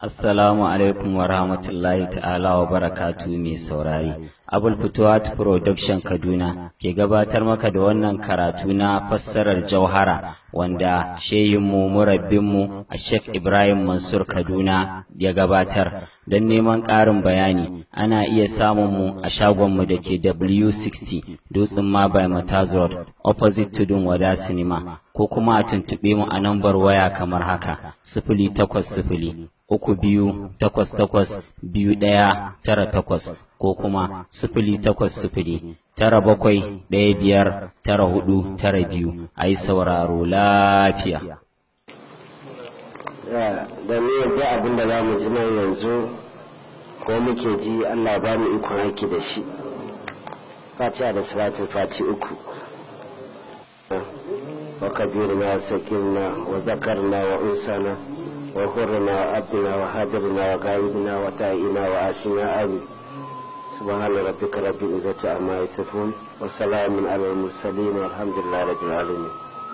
Assalamu alaikum wa rahmatullahi ta'ala wa barakatu mai saurari. Abul Futuwat Production Kaduna ke gabatar maka da wannan karatu na fassarar jauhara wanda sheyinmu murabbinmu a Sheikh Ibrahim Mansur Kaduna ya gabatar. Don neman ƙarin bayani ana iya samun mu a shagonmu da ke W60 Dutsen Mabai Mataz Road opposite Tudun Wada Cinema ko kuma a tuntuɓe mu a nambar waya kamar haka sifili takwas sifili uku biyu takwas takwas biyu ɗaya tara takwas ko kuma sifili takwas sifili tara bakwai ɗaya biyar tara hudu tara biyu a yi sauraro lafiya. da ni yadda abin da za mu ji nan yanzu ko muke ji Allah ba mu ikon aiki da shi fatiha da salatul fati uku wa kabirna wa sakirna wa zakarna wa unsana وحرنا وعبدنا وهاجرنا وغائبنا وتائنا وآسنا آمين سبحان ربك رب العزة عما يصفون وسلام على المرسلين والحمد لله رب العالمين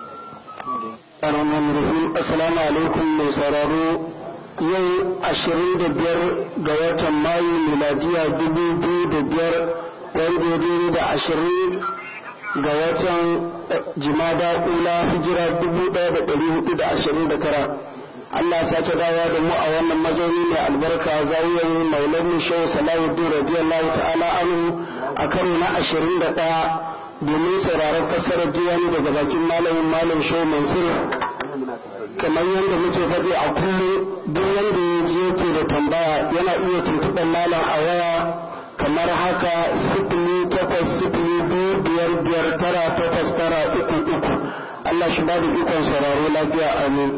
Assalamu alaikum mai sauraro yau ashirin da biyar ga watan Mayu miladiya dubu biyu da biyar wanda ya da ashirin ga watan jimada ula hijira dubu ɗaya da ɗari hudu da ashirin da tara. Allah sake dawo da mu a wannan mazauni mai albarka zawiyar maulan shehu salahuddin radiyallahu ta'ala anhu a karo na ashirin da ɗaya domin sauraron fassarar diwani daga bakin malamin malam shehu mansur kamar yadda muke faɗi a kullum duk wanda ya ji yake da tambaya yana iya tuntuɓar malam a waya kamar haka sifili takwas sifili biyu biyar biyar tara takwas tara uku uku Allah shi ba da ikon sauraro lafiya amin.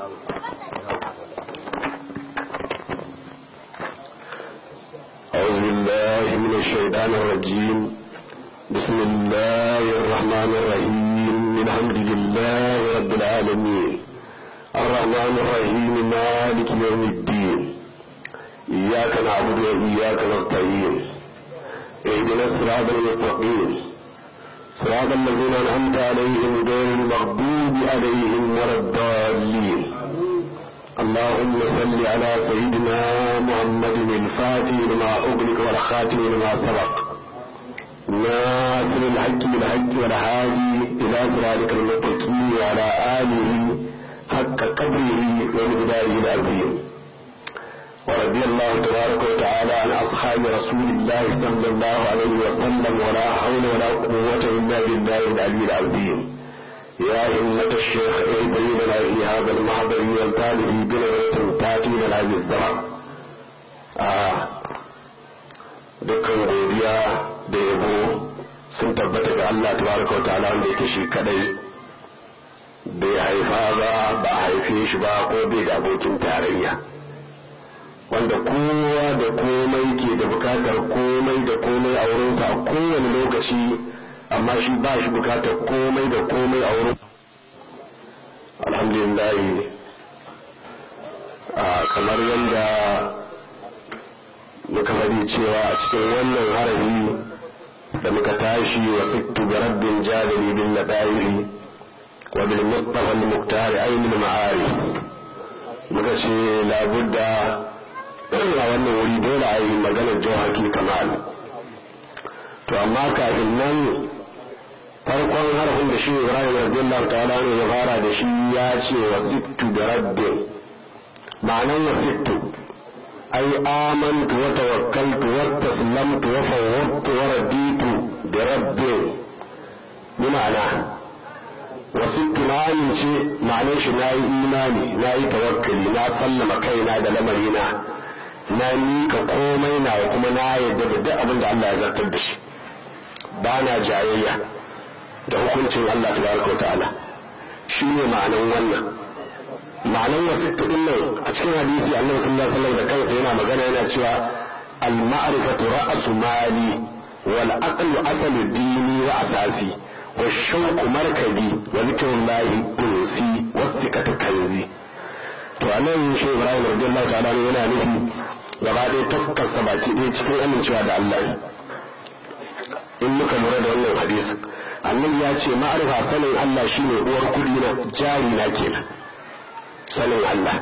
أعوذ بالله من الشيطان الرجيم بسم الله الرحمن الرحيم الحمد لله رب العالمين الرحمن الرحيم مالك يوم الدين إياك نعبد وإياك نستعين اهدنا الصراط المستقيم صراط الذين أنعمت عليهم غير المغضوب عليهم ولا الضالين اللهم صل على سيدنا محمد الفاتح لما أغلق والخاتم لما سبق ناصر الحق بالحق والهادي إلى صراطك المستقيم وعلى آله حق قدره ومقداره العظيم ورضي الله تبارك وتعالى عن أصحاب رسول الله صلى الله عليه وسلم ولا حول ولا قوة إلا بالله العلي العظيم يا همة الشيخ إبراهيم في هذا المحضر والتالي بنظرة تأتي من العلم الزرع dukkan godiya da yabo sun tabbata ga Allah tabaraka wa ta'ala wanda yake shi kadai bai haifa ba ba a haife shi ba ko bai da abokin tarayya wanda kowa da komai ke da bukatar komai da komai a wurinsa a kowane lokaci amma shi ba shi bukatar komai da komai a wurin alhamdulillah kamar yadda muka faɗi cewa a cikin wannan harafi da muka tashi wa sittu bi rabbin jadali bin ladairi wa bil mustafa al muktar ainul ma'arif muka ce labudda a wannan wuri dole a yi maganar jawhaki kamal to amma kafin nan farkon harfin da shi ibrahim radiyallahu ta'ala ne ya fara da shi ya ce wa sittu da rabbin ma'anan wa sittu ai amantu wa tawakkaltu wa taslamtu wa fawwadtu wa raditu da rabbin ni ma'ana wa sittu na amince ma'anan shi na yi imani na yi tawakkali na sallama kaina da lamarina na mika komai na kuma na yadda da duk abin da Allah ya zartar da shi ba na jayayya da hukuncin Allah tabaraka wa ta'ala shi ne ma'anan wannan ma'anan wasu tudin nan a cikin hadisi annabi sallallahu alaihi wasallam da kansa yana magana yana cewa al ma'rifatu ra'su mali wal aqlu asalu dini wa asasi wa shauqu markabi wa zikrullahi unsi wa thiqatu kanzi to anan shi Ibrahim radiyallahu ta'ala yana nufi gaba ɗaya tafkarsa baki ɗaya cikin amincewa da Allah in muka lura da wannan hadisi annabi ya ce ma'arifa sanin Allah shine uwar kudi na jari na kenan sanin Allah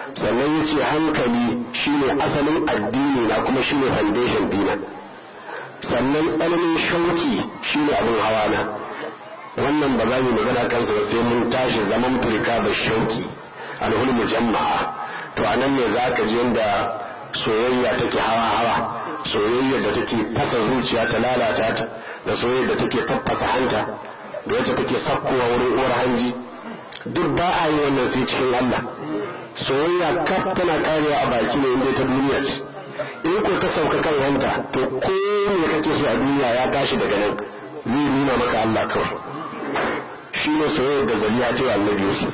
sannan ya ce hankali shine asalin addini na kuma shine foundation dina sannan tsananin shauki shine abin hawa na wannan ba za mu magana kansa ba sai mun tashi zaman turka da shauki alhulmu jama'a to a nan ne za ka ji yadda soyayya take hawa-hawa soyayya da take fasa zuciya ta lalata ta da soyayya da take faffasa hanta da wacce take sakkowa wurin uwar hanji duk ba a yi wannan sai cikin Allah soyayya kaf tana karewa a baki ne inda ta duniya ce in ko ta sauka kan hanta to ko me kake so a duniya ya tashi daga nan zai nuna maka Allah kawai shi ne soyayyar da zaliya ta yi annabi Yusuf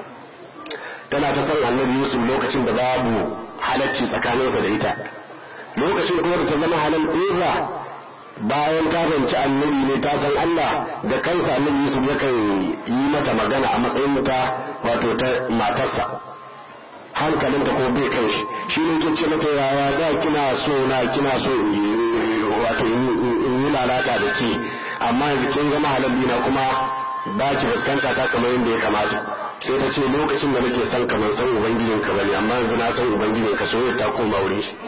tana ta san annabi Yusuf lokacin da babu halacci tsakaninsa da ita lokacin kuma da ta zama halal ɗinsa bayan ta fahimci annabi ne ta san Allah da kansa annabi Yusuf yakan yi mata magana a matsayin ta wato ta matarsa hankalinta ko bai kan shi shi ne ke ce mata yaya da kina so na kina so wato in yi lalata da ke amma yanzu kin zama halalli na kuma ba ki fuskanta ta kamar yadda ya kamata sai ta ce lokacin da nake son kamar san ubangijin ka bane amma yanzu na san ubangijin ka soyayya ta koma wurin shi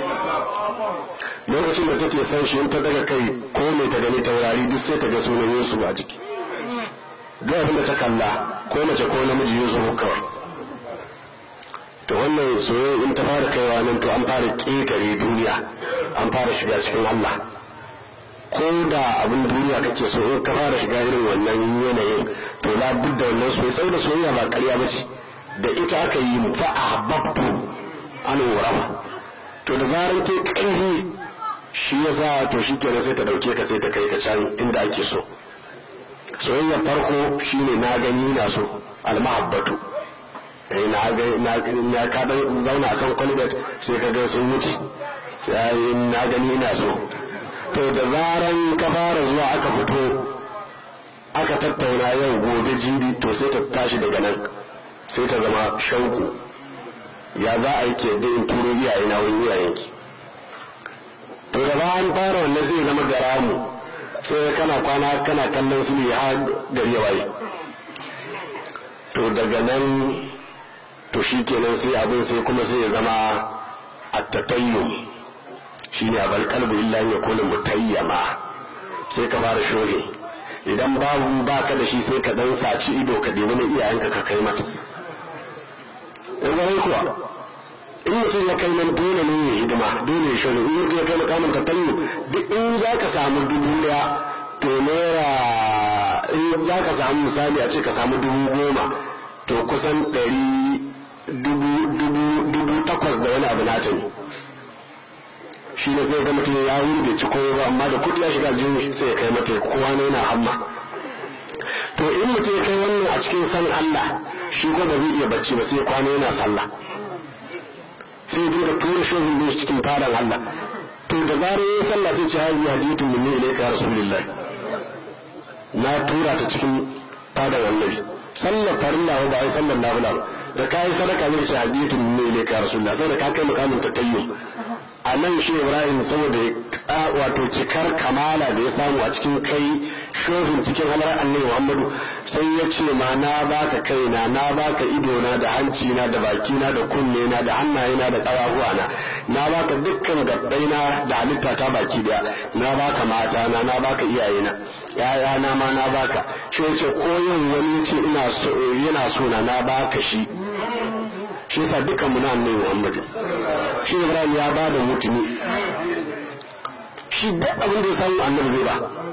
lokacin da take son shi in ta daga kai ko mai ta gani taurari duk sai ta ga sunan Yusuf a jiki duk abin da ta kalla ko mace ko namiji Yusuf kawai to wannan soyayya in ta fara kaiwa nan to an fara ƙetare duniya an fara shiga cikin Allah ko da abin duniya kake so in ka fara shiga irin wannan yanayin to la budda wannan soyayya sai da soyayya ba ƙarya ba ce da ita aka yi mu fa ahbabtu an wurafa to da zaran ta ƙarfi shi yasa to shi kenan sai ta dauke ka sai ta kai ka can inda ake so soyayya farko shine na gani na so almahabbatu na ga na ka dan zauna kan kwalbet sai ka ga sun wuce sai na gani ina so to da zaran ka fara zuwa aka fito aka tattauna yau gobe jibi to sai ta tashi daga nan sai ta zama shauku ya za a yi ke da in turo iyaye na wani iyayenki to da bayan fara wannan zai zama garamu sai kana kwana kana kallon su ne har gari ya waye to daga nan to shi kenan sai abin sai kuma sai ya zama attatayyum shi ne abal kalbu illa ya kula mutayyama sai ka fara shohe idan babu ba ka da shi sai ka dan saci ido ka ɗebi na iyayenka ka kai mata in gwarai kuwa in mutum ya kai nan dole ne ya hidima dole ya shohe in mutum ya kai makamin tatayyum duk in za ka samu dubu daya to naira in za ka samu misali a ce ka samu dubu goma to kusan ɗari dubu takwas da wani abu nata ne shi ne sai ga mutum ya wuri bai ci koyo ba amma da kudi ya shiga jin sai ya kai mata kowa ne na hamma to in mutum ya kai wannan a cikin san Allah shi ko ba zai iya bacci ba sai kwana yana sallah sai ya dinga tura shohin ne cikin fadan Allah to da zarar yin sallah sai ce hazi hadithu minni ilayka ya rasulullah na tura ta cikin fadan annabi sallar farilla ba ai sallar nafila ba da ka yi sadaka zai ce haditun ne ne ka rasulullah saboda ka kai mukamin tattayyum a nan shi ibrahim saboda wato cikar kamala da ya samu a cikin kai shohin cikin halar annabi muhammadu sai ya ce ma na baka kaina na baka idona da hanci na da baki na da kunne na da hannaye na da ƙafafuwa na na baka dukkan gabbai na da halitta ta baki daya na baka mata na na baka iyaye na yaya na ma na baka shi ya ce koyon wani ce ina so yana so na na baka shi shi yasa dukkan mu na annabi muhammadu shi ibrahim ya ba da mutuni shi duk abin da ya samu annabi zai ba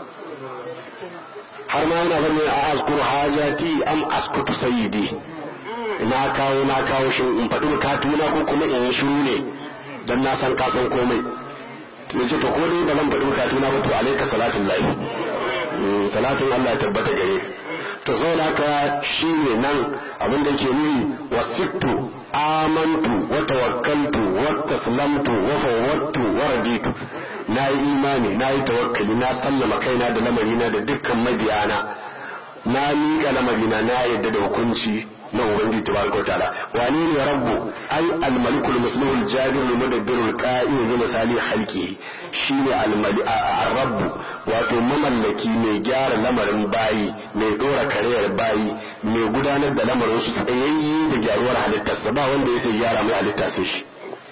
har ma yana bane a askuru hajati am askutu sayyidi na kawo na kawo shi in faɗi bukatuna ko kuma in yi shiru ne dan na san ka san komai sai ce to ko dai ba zan faɗi bukatuna ba to alaika salatin lahi salatin Allah ya tabbata gare ka to saboda haka shi ne nan abin da yake nuni wasittu amantu wa tawakkaltu wa taslamtu wa fawwattu wa raditu na yi imani na yi tawakkali na sallama kaina da lamarina da dukkan mabiyana na miƙa lamarina na yadda da hukunci na ubangiji tabaraka ta'ala wani ne rabbu ai al-malikul muslimul jabirul mudabbirul qa'im bi misali khalqihi shine al-mali rabbu wato mamallaki mai gyara lamarin bayi mai dora kariyar bayi mai gudanar da lamarin su tsayayye da gyaruwar halittarsa ba wanda ya sai gyara mai halitta sai shi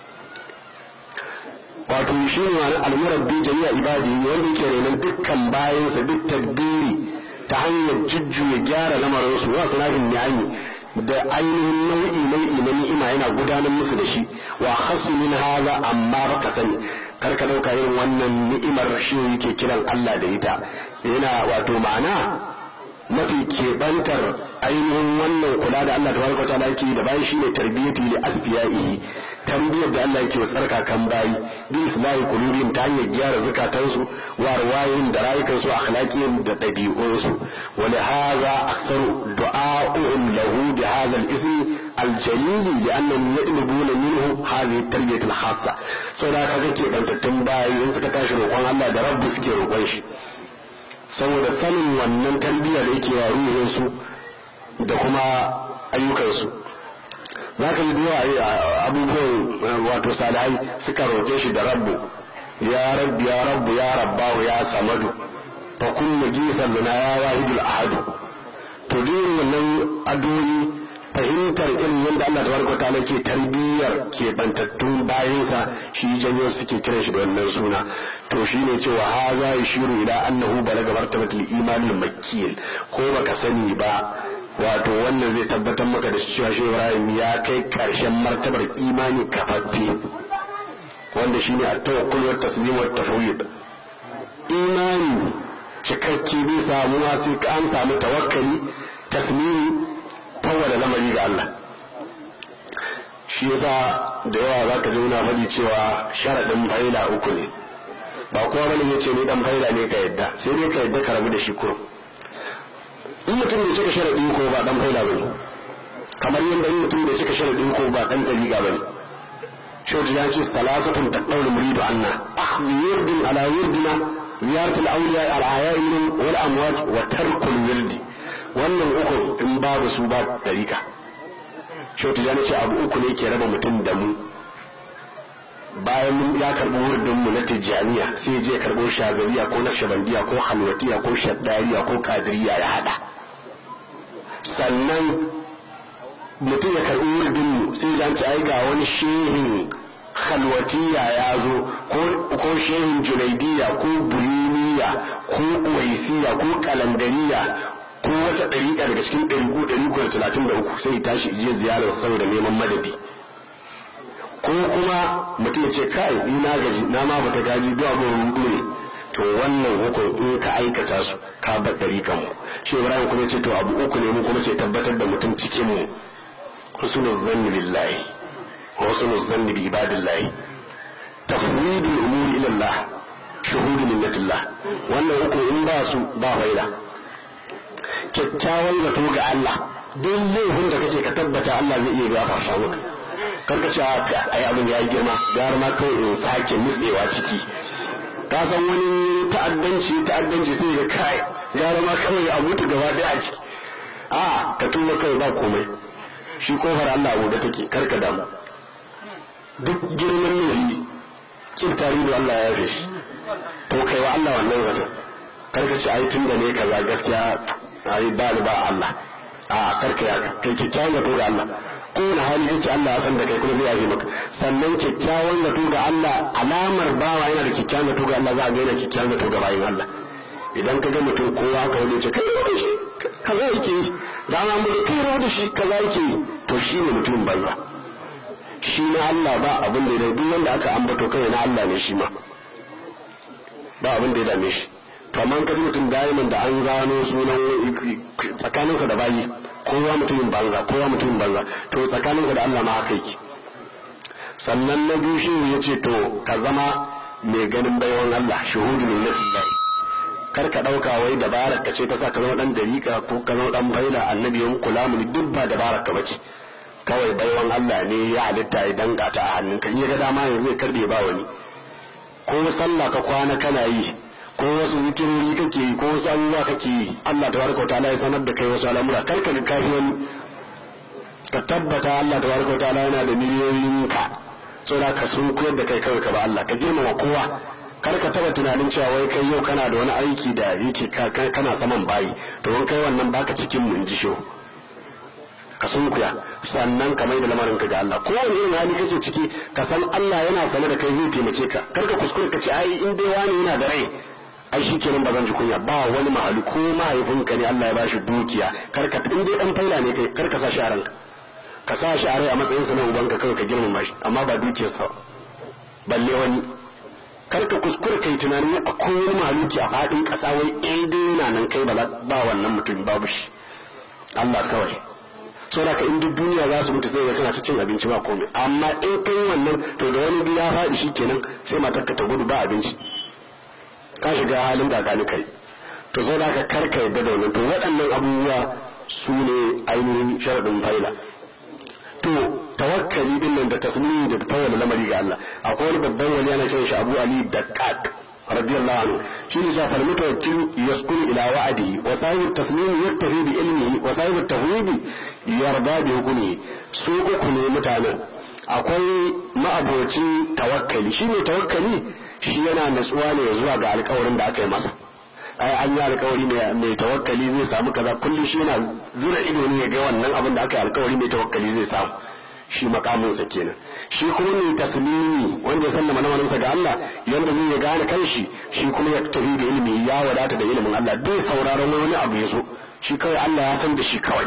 wato shi ne wani almurabbi jami'a ibadi wanda yake renon dukkan bayansa duk tadbiri ta hanyar jujjuya gyara lamarin su wasu rafin ni'ami da ainihin nau'i nau'i na ni'ima yana gudanar musu da shi wa hasu min haza amma baka sani kar ka dauka irin wannan ni'imar shi yake kiran Allah da ita yana wato ma'ana mafi keɓantar ainihin wannan kula da Allah tabaraka ta'ala yake da bayan shine tarbiyati li asfiya'i tarbiyyar da Allah yake wa tsarkakan bayi bi islahi qulubihim ta hanyar gyara zakatansu wa arwayin da rayukansu akhlaqihim da ɗabi'unsu wa li hadha aktharu du'a'uhum lahu bi hadha al-ism al-jalil li'annahum yadlubuna minhu hadhihi at-tarbiyah al-khassa saboda kaga ke bantattun bayi in suka tashi roƙon Allah da rabbu suke roƙon shi saboda sanin wannan tarbiyya da yake wa ruhinsu da kuma ayyukansu za ka yi duwa abubuwan wato salihai suka roƙe shi da rabbu ya rabbi ya rabbu ya rabbahu ya samadu fa kullu gisan lana ya wahidul ahadu to duk wannan addu'o'i fahimtar irin yadda Allah tabaraka ta'ala ke tarbiyyar ke bantattun bayansa shi janyo suke kiran shi da wannan suna to shine cewa haza yashiru ila annahu balaga martabatul imanul makkiyil ko baka sani ba wato wannan zai tabbatar maka da cewa shi Ibrahim ya kai karshen martabar imani kafaffe wanda shine at-tawakkul wa taslim wa tafwid imani cikakke bai samuwa sai an samu tawakkali tasmimi fawwala lamari ga Allah shi yasa da yawa za ka ji muna faɗi cewa sharaɗin faila uku ne ba kowa bane ya ce ni dan faila ne ka yadda sai dai ka yadda ka rabu da shi kurum in mutum bai cika sharaɗi ko ba dan faila bane kamar yadda in mutum bai cika sharaɗi ko ba dan ɗariƙa bane shautu ya ce salasatun taqawlu muridu anna akhdhu yurdin ala yurdina ziyaratul awliya al-ahya'i wal amwat wa tarkul wirdi wannan uku in babu su ba dariƙa shautu ya ce abu uku ne ke raba mutum da mu bayan mun ya karɓi wurdin mu na tijjaniya sai je karɓo shazariya ko naqshbandiya ko halwatiya ko shaddariya ko kadiriya ya hada sannan mutum ya karɓi wurdin mu sai ya ci ai ga wani shehin halwatiya ya zo ko shehin junaidiya ko bulimiya ko uwaisiya ko kalandariya ko wata ɗariƙa daga cikin ɗariƙu ɗariƙu da talatin da uku sai tashi je ziyarar saboda neman madadi ko kuma mutum ya ce kai ni na gaji na ma bata gaji duk abin rudu ne to wannan hukun in ka aikata su ka bar ɗariƙan mu shi ibrahim kuma ce to abu uku ne mu kuma ke tabbatar da mutum cikin mu husnul zanni billahi wa husnul zanni bi ibadillahi tafwidul umuri ila Allah shuhudu minnatillah wannan uku in ba su ba faida kyakkyawan zato ga Allah duk laifin da kake ka tabbata Allah zai iya gafarta maka karka ce ai abin ya yi girma gara ma kawai in sake nutsewa ciki ka san wani ta'addanci ta'addanci sai ga kai gara ma kawai a mutu gaba daya a ciki a ka tuba kawai ba komai shi kofar Allah abu da take karka damu duk girman nufi kin tarihi Allah ya yafe shi to kai wa Allah wannan zaton karka ce ai tun da ne kaza gaskiya ai ba ni ba Allah a karka ya kai kyakkyawan zato ga Allah kowane hali kake Allah ya san da kai kuma zai yafe maka sannan kyakkyawan zato ga Allah alamar bawa yana da kyakkyawan zato ga Allah za a ga yana kyakkyawan zato ga bayin Allah idan ka ga mutum kowa ka wani ce kai da shi kaza yake yi da ana mu kai rawa da shi kaza yake yi to shi ne mutum banza shi na Allah ba abin da ya duk wanda aka ambato kai na Allah ne shi ma ba abin da ya dame shi to amma ka ji mutum da'iman da an zano sunan tsakaninsa da bayi kowa mutumin banza kowa mutumin banza to tsakaninsa da Allah ma haka yake sannan na biyu shi ya ce to ka zama mai ganin baiwan Allah shuhudu min nafsillah kar ka dauka wai dabarar ka ce ta sa ka zama dan dariƙa ko ka zama dan faila annabi yan kula mu duk ba dabarar ka bace kawai baiwan Allah ne ya halitta ya danga ta a hannunka in ya ga dama yanzu zai karbe ba wani ko sallah ka kwana kana yi ko wasu zikirori kake yi ko wasu abubuwa kake yi Allah tabaraka wa ta'ala ya sanar da kai wasu al'amura kar ka ga kafi wani ka tabbata Allah tabaraka ta'ala yana da miliyoyin ka saboda ka sun koyar da kai kawai ka ba Allah ka girmama kowa kar ka taba tunanin cewa wai kai yau kana da wani aiki da yake kana saman bayi to wani kai wannan baka cikin mun ji shehu ka sunkuya sannan ka mai da lamarin ka ga Allah kowane irin hali kake ciki ka san Allah yana sane da kai zai taimake ka kar ka kuskure ka ce ai in dai wani yana da rai ai shi kenan ba zan ji kunya ba wani mahali ko mahaifinka ne Allah ya bashi dukiya kar ka in dai dan faila ne kai kar ka sa shi a ranka ka sa shi a rai a matsayin sa na ubanka kawai ka girmama shi amma ba dukiyarsa balle wani kar ka kuskure kai tunanin akwai wani mahaluki a faɗin ƙasa wai in dai yana nan kai ba ba wannan mutum babu shi Allah kawai saboda ka in duk duniya za su mutu sai ga kana ta cin abinci ba komai amma in kai wannan to da wani ya faɗi shi kenan sai matarka ta gudu ba abinci ka shiga halin da gani kai to saboda ka kar ka yadda da wannan to waɗannan abubuwa su ne ainihin sharaɗin faila to tawakkali din nan da tasmini da tawalla lamari ga Allah akwai wani babban wani yana kiran shi Abu Ali Daqqaq radiyallahu anhu shi ne ja fal mutawakkil yaskunu ila wa'dihi wa sahibu tasmini yaktafi bi ilmihi wa sahibu tawhidi yarda bi hukmihi su uku ne mutanen akwai ma'abocin tawakkali shi ne tawakkali shi yana natsuwa ne zuwa ga alkawarin da aka yi masa ai an yi alkawari mai tawakkali zai samu kaza kullum shi yana zura ido ne ya ga wannan abin da aka yi alkawari mai tawakkali zai samu shi makaminsa kenan shi kuma mai taslimi wanda ya sallama lamarinsa ga Allah yanda zai ya gane kanshi shi kuma ya tafi da ilimi ya wadata da ilimin Allah bai sauraron wani abu ya zo shi kawai Allah ya san da shi kawai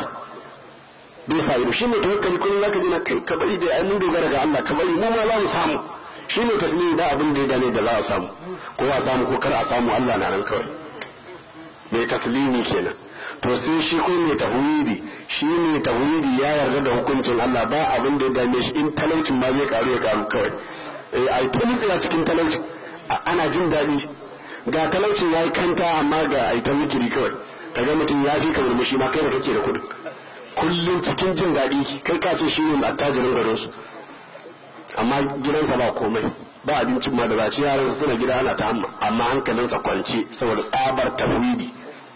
bai sa ido shi ne tawakkali kullum zaka ji na kai ka bari da ai mun dogara ga Allah ka bari mu ma za mu samu shi ne taslimi da abin da ya dame da za a samu ko a samu ko kar a samu Allah na nan kawai mai taslimi kenan to sai shi ko mai tawhidi shi mai tawhidi ya yarda da hukuncin Allah ba abin da ya dame shi in talaucin ma zai karu ya karu kawai eh ai ta nitsira cikin talaucin ana jin daɗi ga talaucin yayi kanta amma ga ai ta zikiri kawai kaga mutum ya fi ka murmushi ma kai da kake da kuɗi kullum cikin jin daɗi kai ka ce shi ne attajirin garin su amma gidansa ba komai ba abincin ma da ba ci yaran suna gida ana ta hamma amma hankalinsa kwance saboda tsabar tafwidi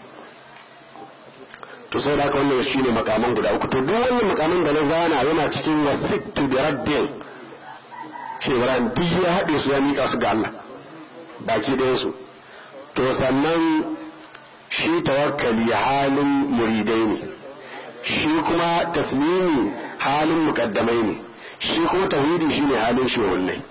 to sai da wannan shine makaman guda uku to duk wannan makaman da na zana yana cikin wasittu bi rabbin shi Ibrahim duk ya haɗe su ya mika su ga Allah baki ɗayan su to sannan shi tawakkali halin muridai ne shi kuma taslimi halin mukaddamai ne shi kuma tauhidi shine halin shuhunnai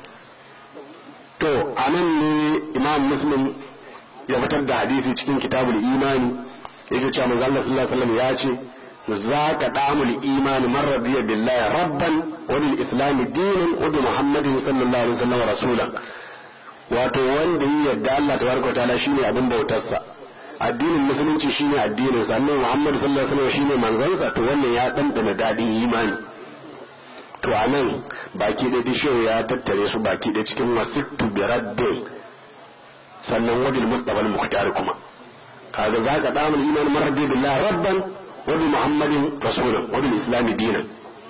to a nan ne imam muslim ya fitar da hadisi cikin kitabul imani yake cewa manzo Allah sallallahu alaihi wasallam ya ce zaka damul imani man radiya billahi rabban wa bil islam dinan wa bi muhammadin sallallahu alaihi wasallam rasulan wato wanda yi yadda Allah tabaraka wa ta'ala shine abin bautarsa addinin musulunci shine addinin sa annabi muhammad sallallahu alaihi wasallam shine manzansa to wannan ya dandana dadin imani to a nan baki da dishiyo ya tattare su baki da cikin wasittu bi rabbin sannan wabil mustafa al-mukhtar kuma kaga za ka damu iman maradi billahi rabban wa bi muhammadin rasulan wa bil islam dinan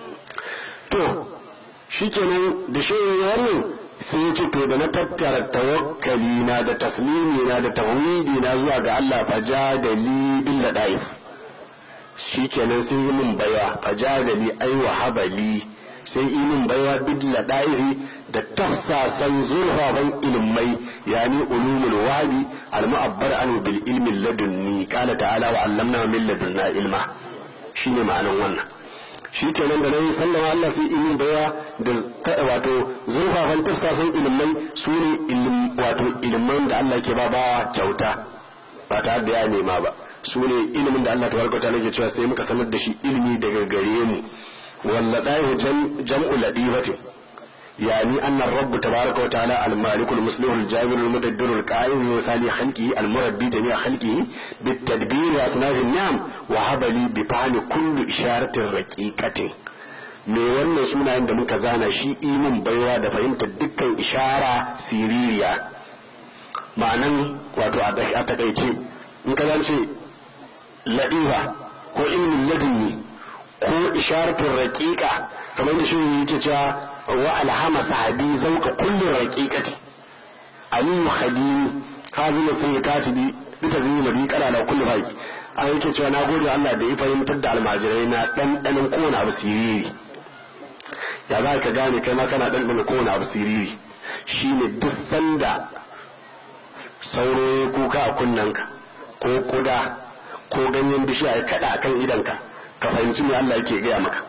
to shikenan da shi wannan sai ya ce to da na tattara tawakkali na da taslimi na da tawhidi na zuwa ga Allah fa jadali bil ladaif shikenan sai yi min baya fa jadali ai wa habali sai imin baiwa bidla ɗa'iri da tafsasan zurfafan ilmai yani ulumul wabi al-mu'abbar an bil ilmi ladunni qala ta'ala wa 'allamna min ladunna ilma shine ma'anan wannan shi kenan da nan sallama Allah sai imin baiwa da wato zurfafan tafsasan ilmai su ne wato ilman da Allah ke ba bawa kyauta ba tare da ya nema ba su ne ilimin da Allah tabaraka ta'ala ke cewa sai muka sanar da shi ilimi daga gare mu واللطائف جمع لطيفة يعني أن الرب تبارك وتعالى المالك المصلح الجابر المدبر القائم بمثال خلقه المربي جميع خلقه بالتدبير وأصناف النعم وهب لي بفعل كل إشارة رقيقة me wannan sunayen da muka zana shi imin baiwa da fahimtar dukkan ishara siririya ma'anan wato a takaice in ka zance ladifa ko ilmin ladini ko isharatun raƙiƙa kamar da shi yake cewa wa alhama sahabi zauka kullum raƙiƙati aliyu khadimi hazin sun katibi bita zini mabi kana da kullu faki a yake cewa na gode Allah da ya fahimtar da almajirai na ɗanɗanin kowane abu siriri ya za ka gane kai ma kana ɗanɗana kowane abu siriri shine duk sanda sauro ya kuka a kunnanka ko kuda ko ganyen bishiya ya kaɗa a kan idanka ka fahimci me Allah yake gaya maka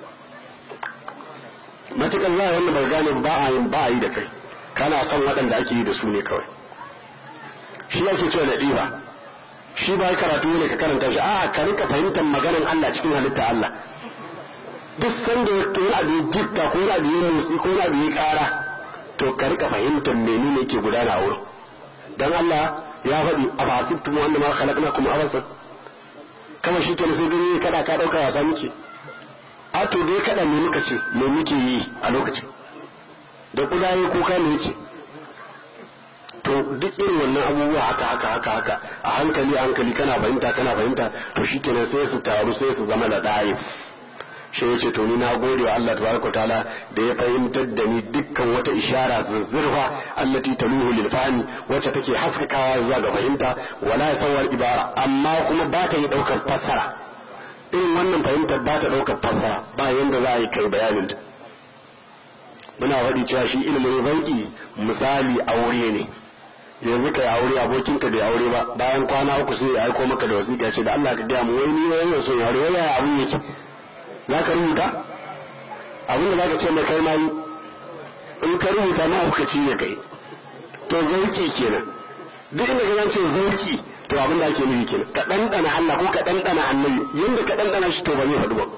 matukan za a wanda bai gane ba a yin ba a yi da kai kana son waɗanda ake yi da su ne kawai shi ake cewa da ɗiba shi ba karatu ne ka karanta shi a ka rika fahimtar maganar Allah cikin halitta Allah duk sanda wani abu ya gifta ko wani abu ya motsi ko wani abu ya ƙara to ka rika fahimtar menene yake gudana a wurin dan Allah ya faɗi a fasibtum wanda ma khalaqnakum abasa kama shi kenan sai gani kada ka ɗauka wasa muke a to dai kada me muka ce me muke yi a lokacin da kudaye kuka ne ce to duk irin wannan abubuwa haka haka haka haka a hankali a hankali kana fahimta kana fahimta to shikenan sai su taru sai su zama da ɗaif shi ya ce to ni na gode wa Allah tabaraka taala da ya fahimtar da ni dukkan wata ishara zuzzurfa allati taluhu lil fahmi wacce take haskakawa zuwa ga fahimta wala yasawar ibara amma kuma ba ta yi daukar fassara irin wannan fahimtar ba ta daukar fassara ba yanda za a yi kai bayanin ta muna faɗi cewa shi ilimin zauki misali aure ne yanzu kai aure abokinka bai aure ba bayan kwana uku sai ya aiko maka da wasiƙa ce da Allah ka gaya mu wai ni wai so ya aure wai ya abun yake za ka rubuta abin da za ka ce mai kai ma yi in ka rubuta ma kuka ci ne kai to zauki kenan duk inda ka zance zauki to abin da ake nufi kenan ka ɗanɗana Allah ko ka ɗanɗana annabi yanda ka ɗanɗana shi to ba zai faɗu ba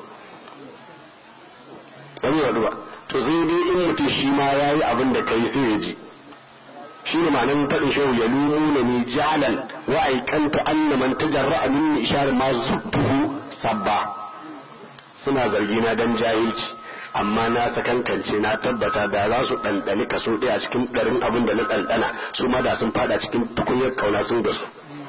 ba zai faɗu ba to sai dai in mutum shi ma ya yi abin da ka yi sai ya ji shi ne ma'anar faɗin shehu ya lumuna ni jalan wa aikanta anna man tajarra'a min ishar ma zubtuhu sabba suna zargina dan jahilci amma na sakankance na tabbata da za su ɗanɗani kaso ɗaya cikin ɗarin abin da na ɗanɗana su ma da sun fada cikin tukunyar kauna sun gasu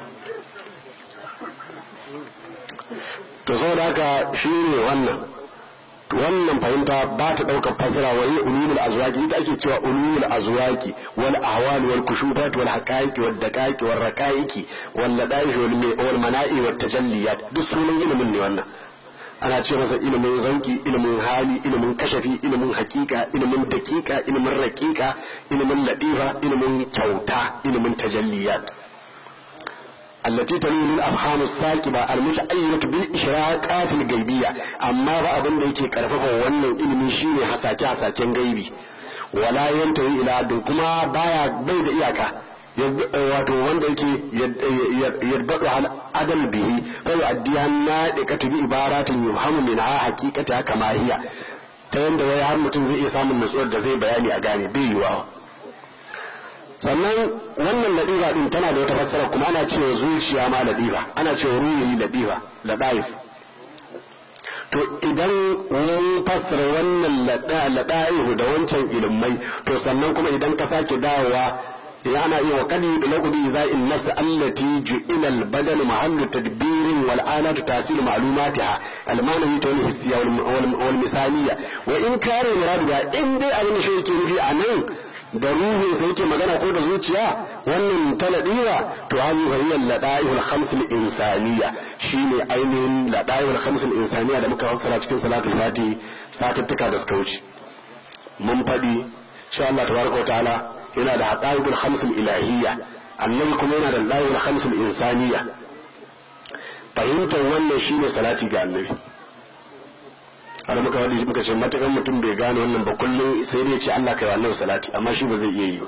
to saboda haka shi ne wannan wannan fahimta ba ta ɗaukar fasara wa yi ulumul azwaki ita ake cewa ulumul azwaki wal ahwal wal kushufat wal haqaiqi wal daqaiqi wal raqaiqi wal ladaih wal mana'i wat tajalliyat duk sunan ilimin ne wannan ana ce masa ilimin zauki ilimin hali ilimin kashafi ilimin hakika ilimin dakika ilimin raƙiƙa ilimin latifa ilimin kyauta ilimin tajalliyat التي تلين الأفهام الساكبة المتعينة بالإشراقات الغيبية أما بأبن ديكي كرففه وأن إلمي شيني حساكي حساكي غيبي ولا ينتهي إلى عدن كما بايا بيد إياكا wato wanda yake yadda hal adal bihi fa yu'addiha nadiqatu bi ibaratin yuhamu min ha haqiqata kama hiya ta yanda wai har mutum zai iya samun nutsuwar da zai bayani a gane bai yiwa sannan wannan ladifa din tana da wata fassara kuma ana cewa zuciya ma ladifa ana cewa ruhi ladifa ladaif to idan mun fassara wannan ladaihu da wancan ilimai to sannan kuma idan ka sake dawowa ana iya wakadi da laƙudi za'in nafs allati ju'ila al-badan mahallu tadbirin wal alatu tasilu ma'lumatiha al-manawi ta wani hissiya wal misaliya wa in kare muradu da in dai abin da shi yake nufi a nan da ruhin sa yake magana ko da zuciya wannan taladiwa to hazi fa hiya ladaihul khams al-insaniya shine ainihin ladaihul khams al-insaniya da muka fassara cikin salatul fati satuttuka da suka wuce mun faɗi insha Allah tabaraka wa ta'ala yana da haƙa'iƙul khamsul ilahiyya annabi kuma yana da haƙa'iƙul khamsul insaniya fahimtar wannan shine salati ga annabi har muka wadi muka ce matakan mutum bai gane wannan ba kullum sai dai ce Allah kai wa annabi salati amma shi ba zai iya yi ba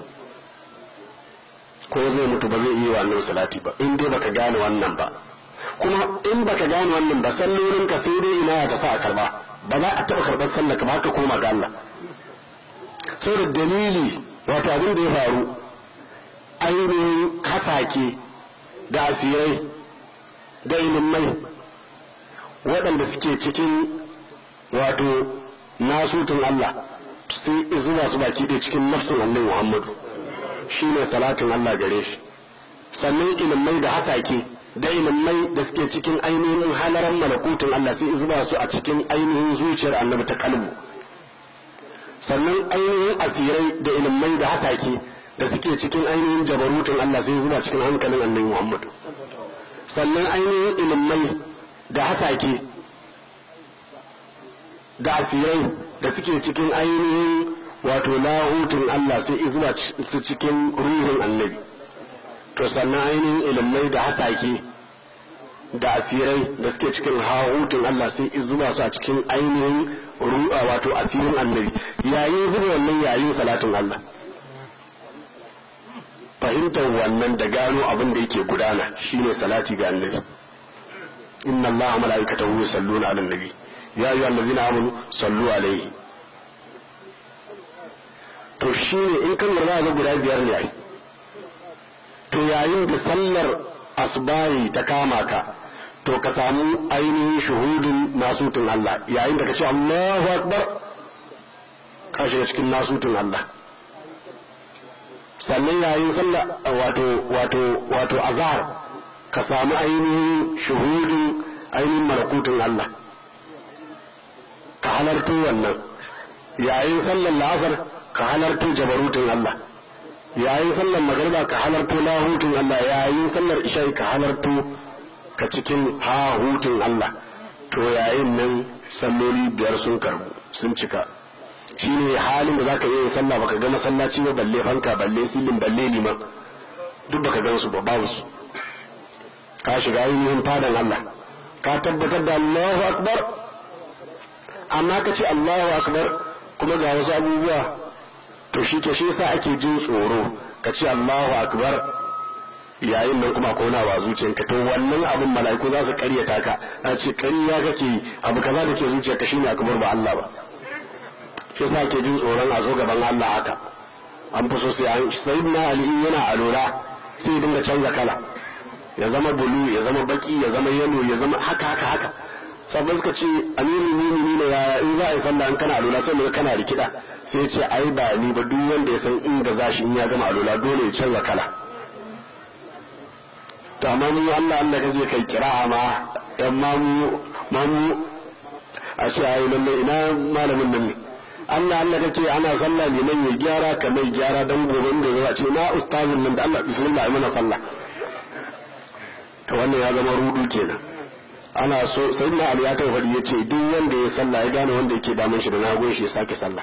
ko zai mutu ba zai iya wa annabi salati ba in dai baka gane wannan ba kuma in baka gane wannan ba sallolin ka sai dai ina ya ta sa a karba ba za a taɓa karɓar sallar ka ba ka koma ga Allah saboda dalili wato abin da ya faru ainihin hasake da asirai da ilimai waɗanda suke cikin wato nasutun Allah sai zuwa su baki da cikin nafsin annabi Muhammadu shi ne salatin Allah gare shi sannan ilimai da hasake da ilimai da suke cikin ainihin halaran malakutun Allah sai zuba su a cikin ainihin zuciyar annabi ta kalbu sannan ainihin asirai da ilimai da hasake da suke cikin ainihin jabarutun Allah sai zuba cikin hankalin annabi Muhammad sannan ainihin ilimai da hasake da asirai da suke cikin ainihin wato lahutun Allah sai izuwa su cikin ruhin annabi to sannan ainihin ilimai da hasake da asirai da suke cikin hahutun Allah sai izuwa su a cikin ainihin ru'a wato asirin annabi yayin zuba wannan yayin salatin Allah fahimtar wannan da gano abin da yake gudana shine salati ga annabi inna Allah mala'ikatahu yusalluna 'alan nabi ya ayyuhal ladzina amanu sallu alaihi to shine in kan lura ga guda biyar ne ai to yayin da sallar asbahi ta kama ka to ka samu ainihin shuhudin nasutun Allah yayin da ka ce Allahu akbar ka shiga cikin nasutun Allah sannan yayin sallah wato wato wato azhar ka samu ainihin shuhudin ainihin malakutun Allah ka halarto wannan yayin sallar la'asar ka halarto jabarutun Allah yayin sallar magariba ka halarto lahutun Allah yayin sallar isha'i ka halarto ka cikin hahutun Allah to yayin nan salloli biyar sun karbu sun cika shine halin da zaka yi sallah baka ga masallaci ba balle fanka balle silin balle liman duk baka gan su ba babu su ka shiga ainihin fadan Allah ka tabbatar da Allahu akbar amma ka ce Allahu akbar kuma ga wasu abubuwa to shi ke shi yasa ake jin tsoro ka ce Allahu akbar yayin nan kuma kona wa zuciyarka to wannan abin mala'iku za su karyata ka a ce ƙarya kake abu kaza da ke zuciyarka shine akbar ba Allah ba shi yasa ake jin tsoron a zo gaban Allah haka an fi so sai an sayyidina Ali yana alura sai ya dinga canza kala ya zama bulu ya zama baki ya zama yalo ya zama haka haka haka sabbin suka ce amirul mu'minin ya in za a yi sallah in kana alura sai mu kana rikida sai ya ce ai ba ni ba duk wanda ya san inda za shi in ya gama alura dole ya canza kala to amma mu Allah Allah kaje kai kira ma yan mamu mamu a ce ai lalle ina malamin nan ne Allah Allah kace ana sallah liman ya gyara ka mai gyara dan gobe da zuwa ce na ustazin nan da Allah bismillah ai mana sallah to wannan ya zama rudu kenan ana so sai na Ali ya tawfadi ya ce duk wanda ya sallah ya gane wanda yake damun shi da nagon shi ya sake sallah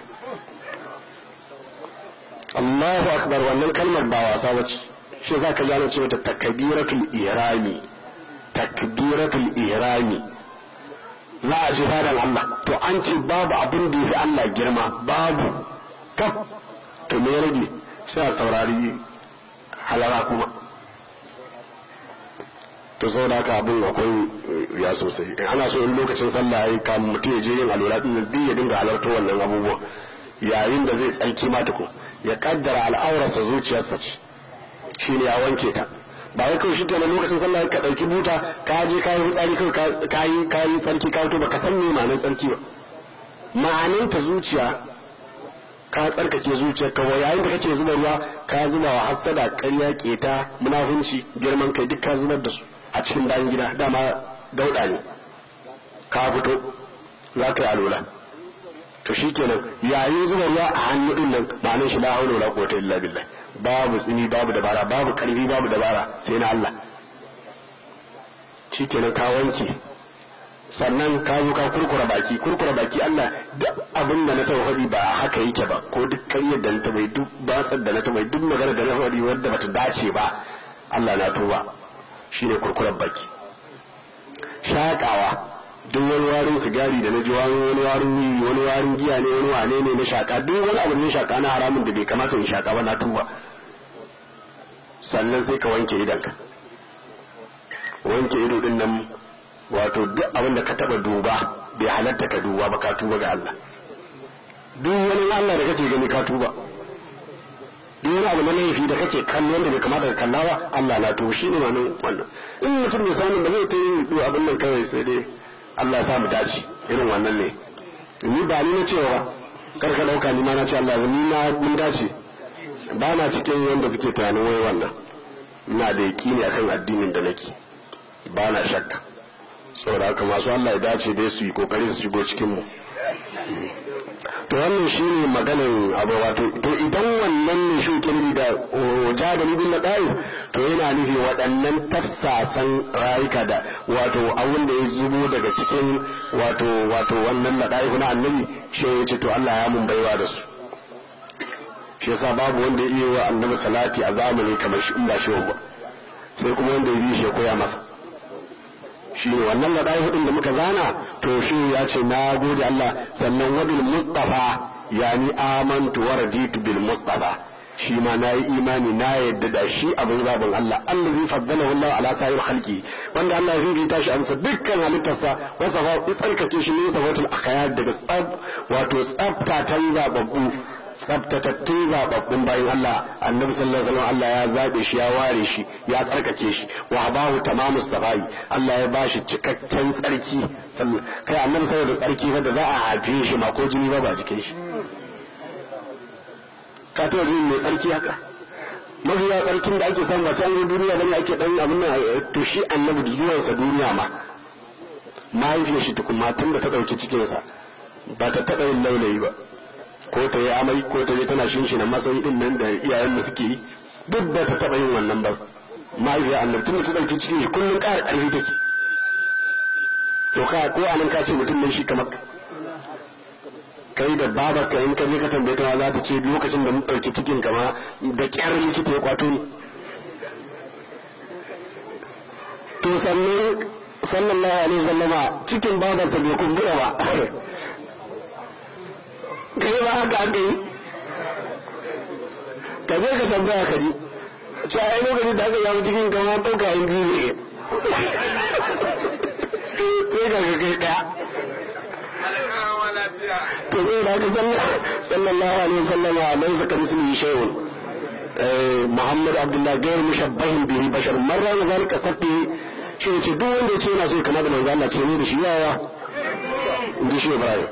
Allahu akbar wannan kalmar ba wasa bace shi zaka gano cewa ta takbiratul ihrami takbiratul ihrami za a ji fadan Allah to an ce babu abin da yafi Allah girma babu kaf to me rage sai a saurari halara kuma to sau da haka abin akwai ya sosai ana so in lokacin sallah ya kamun mutum ya je yin alwala din duk ya dinga halarta wannan abubuwa yayin da zai tsarki ma tukun ya kaddara al'aurarsa zuciyarsa ce shine ya wanke ta ba wai kawai shi kenan lokacin sallah ka dauki buta ka je ka yi fitsari kawai ka yi ka yi tsarki ka fito baka san me ma'anar tsarki ba ma'anin ta zuciya ka tsarkake zuciyar ka wa yayin da kake zuba ruwa ka zuba wa hassada ƙarya keta munafunci girman kai duk ka zubar da su a cikin bayan gida dama dauda ne ka fito za ka yi alola to shikenan yayin zuba ruwa a hannu din nan ma'anin shi la haula wala quwwata illa billah babu tsini babu dabara babu karfi babu dabara sai na Allah shikenan ka wanke sannan ka zo ka kurkura baki kurkura baki Allah duk abin da na tauhidi ba haka yake ba ko duk ƙaryar da na tabai duk batsar da na tabai duk magana da na faɗi wadda bata dace ba Allah na tuba shine kurkurar baki shakawa duk wani warin sigari da na ji wani warin wiwi wani warin giya ne wani wane ne na shaka duk wani abu ne shaka na haramun da bai kamata in shaka ba na tuba sannan sai ka wanke idanka wanke ido din nan wato duk abin da ka taba duba bai halatta ka duba ba ka tuba ga Allah duk wani Allah da kake gani ka tuba duk wani abu na laifi da kake kallo wanda bai kamata ka kalla ba Allah na tuba shine ma nan wannan in mutum bai samu ba zai ta yi abin nan kawai sai dai Allah ya sa mu dace irin wannan ne ni ba ni na cewa ba kar ka dauka ni ma na ce Allah ni na mun dace ba na cikin wanda suke tunanin wai wannan ina da yaƙini akan addinin da nake ba na shakka saboda haka masu Allah ya dace dai su yi kokari su shigo cikin mu to wannan shine maganar abu wato to idan wannan ne shi da jadali bin ladaif to yana nufi waɗannan tafsasan rayuka da wato abin da ya zubo daga cikin wato wato wannan ladaif na annabi shi ya ce to Allah ya mun baiwa da su shi yasa babu wanda ya iya wa annabi salati a zamani kamar shi in ba shi ba sai kuma wanda ya bi shi ya koya masa shi ne wannan ladai hudun da muka zana to shi ya ce na gode Allah sannan wabil mustafa yani amantu wa raditu bil mustafa shi ma na yi imani na yadda da shi abin zaben Allah Allah zai faddala Allah ala sa'ir khalqi wanda Allah zai rita shi amsa dukkan halittarsa wasa fa tsarkake shi ne sabatul akhyar daga tsab wato tsabtatan zababbu tsabtatattun zababbun bayan Allah annabi sallallahu alaihi wasallam Allah ya zabe shi ya ware shi ya tsarkake shi wa bahu tamamu safai Allah ya bashi cikakken tsarki kai annabi saboda tsarki da za a haife shi ma ko jini ba ba jikin shi ka taɓa jin mai tsarki haka mafi yawa tsarkin da ake samu ba sai an duniya bane ake dan abin nan to shi annabi zuwansa duniya ma mahaifiyar shi tukun matan da ta ɗauki cikinsa ba ta taɓa yin laulayi ba ko ta yi amai ko ta je tana shinshina masai din nan da iyayen da suke yi duk ba ta taɓa yin wannan ba mahaifiyar annabi tun da ta ɗauki cikin shi kullum ƙara ƙarfi take to ka ko anan ka ce mutum ne shi kamar kai da babarka in ka je ka tambaye ta za ta ce lokacin da mun ɗauki cikin kama da ƙyar likita ya kwato ni to sannan sallallahu alaihi wasallama cikin babarsa bai kumbura ba kai ba haka aka yi ka je ka tambaya ka ji ce a lokacin da aka yawo cikin kama ɗauka yin biyu ne sai ka ga kai ɗaya to zai da haka sallallahu alaihi wasallam a nan saka misli shay'un Muhammad Abdullah gairu mushabbahin bihi bashar marra na zalika sabbi shi ce duk wanda ya ce yana so kama da manzo Allah ce ne da shi yawa inji shi Ibrahim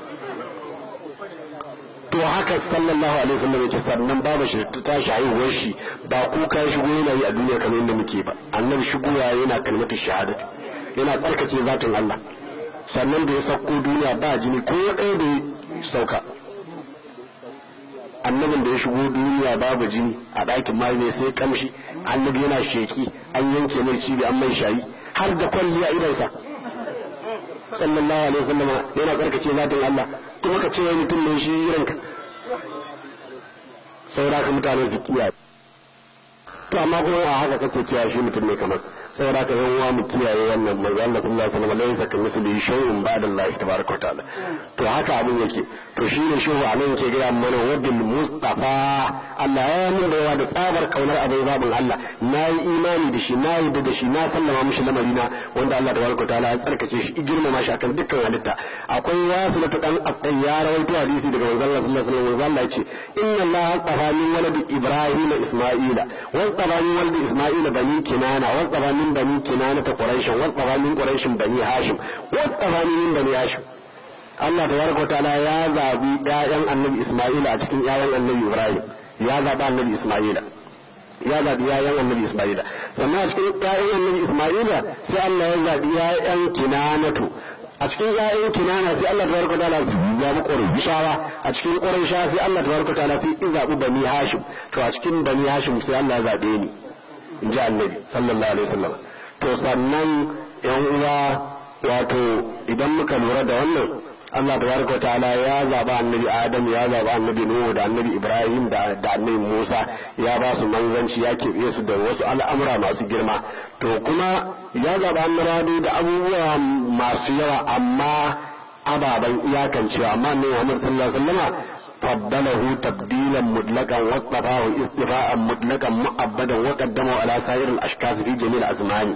to haka sallallahu alaihi wasallam yake sannan babu shi ta tashi haihuwar shi ba kuka ya shigo yana yi a duniya kamar yadda muke ba annabi shigowa yana kalmatu shahadati yana tsarkake zatin Allah sannan da ya sauko duniya ba jini ko ɗaya da ya sauka annabin da ya shigo duniya babu jini a ɗakin mai ne sai kamshi annabi yana sheki an yanke mai cibi an mai shayi har da kwalliya idansa sallallahu alaihi wasallam yana tsarkace zatin Allah kuma ka ce mutum ne shi irinka saboda ka mutane su kiyaye to amma kuma a haka kake cewa shi mutum ne kamar saboda ka yan uwa mu kiyaye wannan manzo Allah sallallahu alaihi wasallam laysa ka misli shay'un ba'da Allah tabaraka ta'ala to haka abin yake to shine shehu anan yake gaya mana wabil mustafa Allah ya mun da yawa da tsabar kaunar abin zabin Allah na yi imani da shi na yi da shi na sallama mishi lamarina wanda Allah tabaraka ta'ala ya tsarkace shi girmama shi akan dukkan halitta akwai wasu da dan asai ya rawaito hadisi daga manzo Allah sallallahu alaihi wasallam Allah ya ce inna Allah astafa min waladi Ibrahim Isma'ila wa astafa min waladi Isma'ila bani Kinana wa astafa من بني كنانة قريش واصطفى من قريش بني هاشم واصطفى من بني هاشم Allah tabaraka wa ta'ala ya zabi ƴaƴan Annabi Isma'ila a cikin ƴaƴan Annabi Ibrahim ya zabi Annabi Isma'ila ya zabi ƴaƴan Annabi Isma'ila sannan a cikin ƴaƴan Annabi Isma'ila sai Allah ya zabi ƴaƴan Kinanatu a cikin ƴaƴan Kinana sai Allah tabaraka wa ta'ala ya zabi Qurayshawa a cikin Qurayshawa sai Allah tabaraka wa ta'ala sai ya zabi Bani Hashim to a cikin Bani Hashim sai Allah ya zabe ni in ji annabi sallallahu alaihi wasallam to sannan yan uwa wato idan muka lura da wannan Allah tabaraka ta'ala ya zaba annabi Adam ya zaba annabi Nuhu da annabi Ibrahim da da annabi Musa ya ba su manzanci ya keɓe su da wasu al'amura masu girma to kuma ya zaba annabawa da abubuwa masu yawa amma ababen iyakancewa amma annabi Muhammad sallallahu alaihi wasallama فضله تبديلا مطلقا واصطفاه اصطفاء مطلقا مؤبدا وقدمه على سائر الاشخاص في جميع الازمان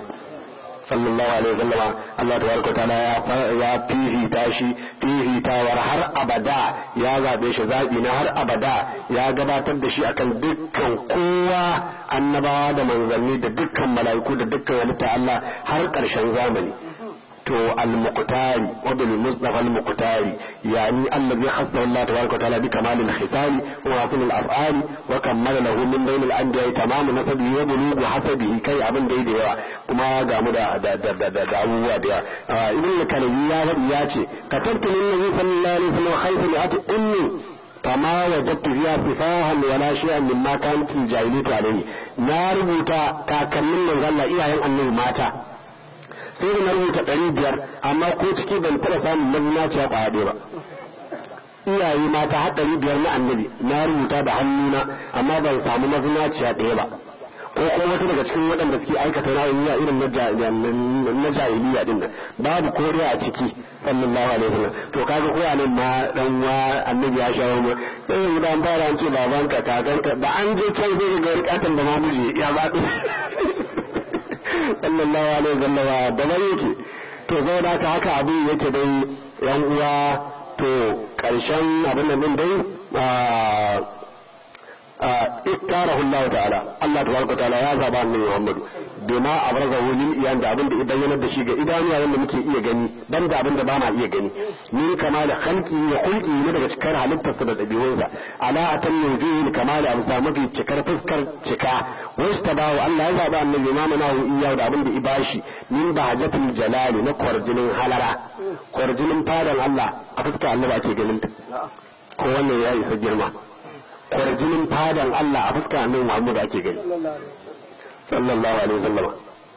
صلى الله عليه وسلم الله تبارك وتعالى يا fifita shi fifitawar har abada ya zabe shi zaɓi na har abada ya gabatar da shi akan dukkan kowa annabawa da manzanni da dukkan mala'iku da dukkan halitta Allah har ƙarshen zamani to al-muqtari wa bil mustafa al-muqtari yani allazi khassa Allah tabaraka wa ta'ala bi kamal al-khitali wa hasan al-af'ali wa kammala lahu min bayn al-anbiya tamamu nasabihi wa bulughu hasabihi kai abin da da yawa kuma ga mu da da da da da abubuwa da yawa ibn al-kalabi ya faɗi ya ce katabtu lin nabi sallallahu alaihi wasallam khayfa li'ati ummi fama wajadtu fiha sifahan wala shay'an mimma kanat al-jahiliyyah alayhi na rubuta kakannin manzon Allah iyayen annabi mata sai da na rubuta ɗari biyar amma ko ciki ban taɓa samun mazinaciya ƙwaya ɗaya ba iyaye mata har ɗari biyar na annabi na rubuta da hannuna amma ban samu mazinaciya ɗaya ba ko kuma wata daga cikin waɗanda suke aikata ra'ayi irin na jahiliya din nan babu koriya a ciki sallallahu alaihi wasallam to kaga ko nan ma dan wa annabi ya shawo mu sai yanzu dan fara an ce babanka kakanka da an je can zai ga rikatan da mamuje ya ba sallallahu alaihi wasallam da bai yake to zo da haka abin yake dai yan uwa to karshen abin nan din dai اختاره الله تعالى الله تبارك وتعالى يا زبا النبي محمد بما أبرزه للإيان ده أبن إبين ده شيء إداني أبن مكي إيه جني بند أبن ده باما إيه جني من كمال خلقه وخلقه ندى شكر على تصدد بيوزا على أتم وجوه الكمال أمسامك شكر تذكر شكا واستباه الله يا زبا النبي ما مناه إياه ده أبن إباشي من بهجة الجلال نكور جنين حلرا كور جنين فادن الله أفتك الله أكي جنين ko wannan ya isa girma kwarjinin fadan Allah a fuska annabi Muhammad ake gani sallallahu alaihi wasallam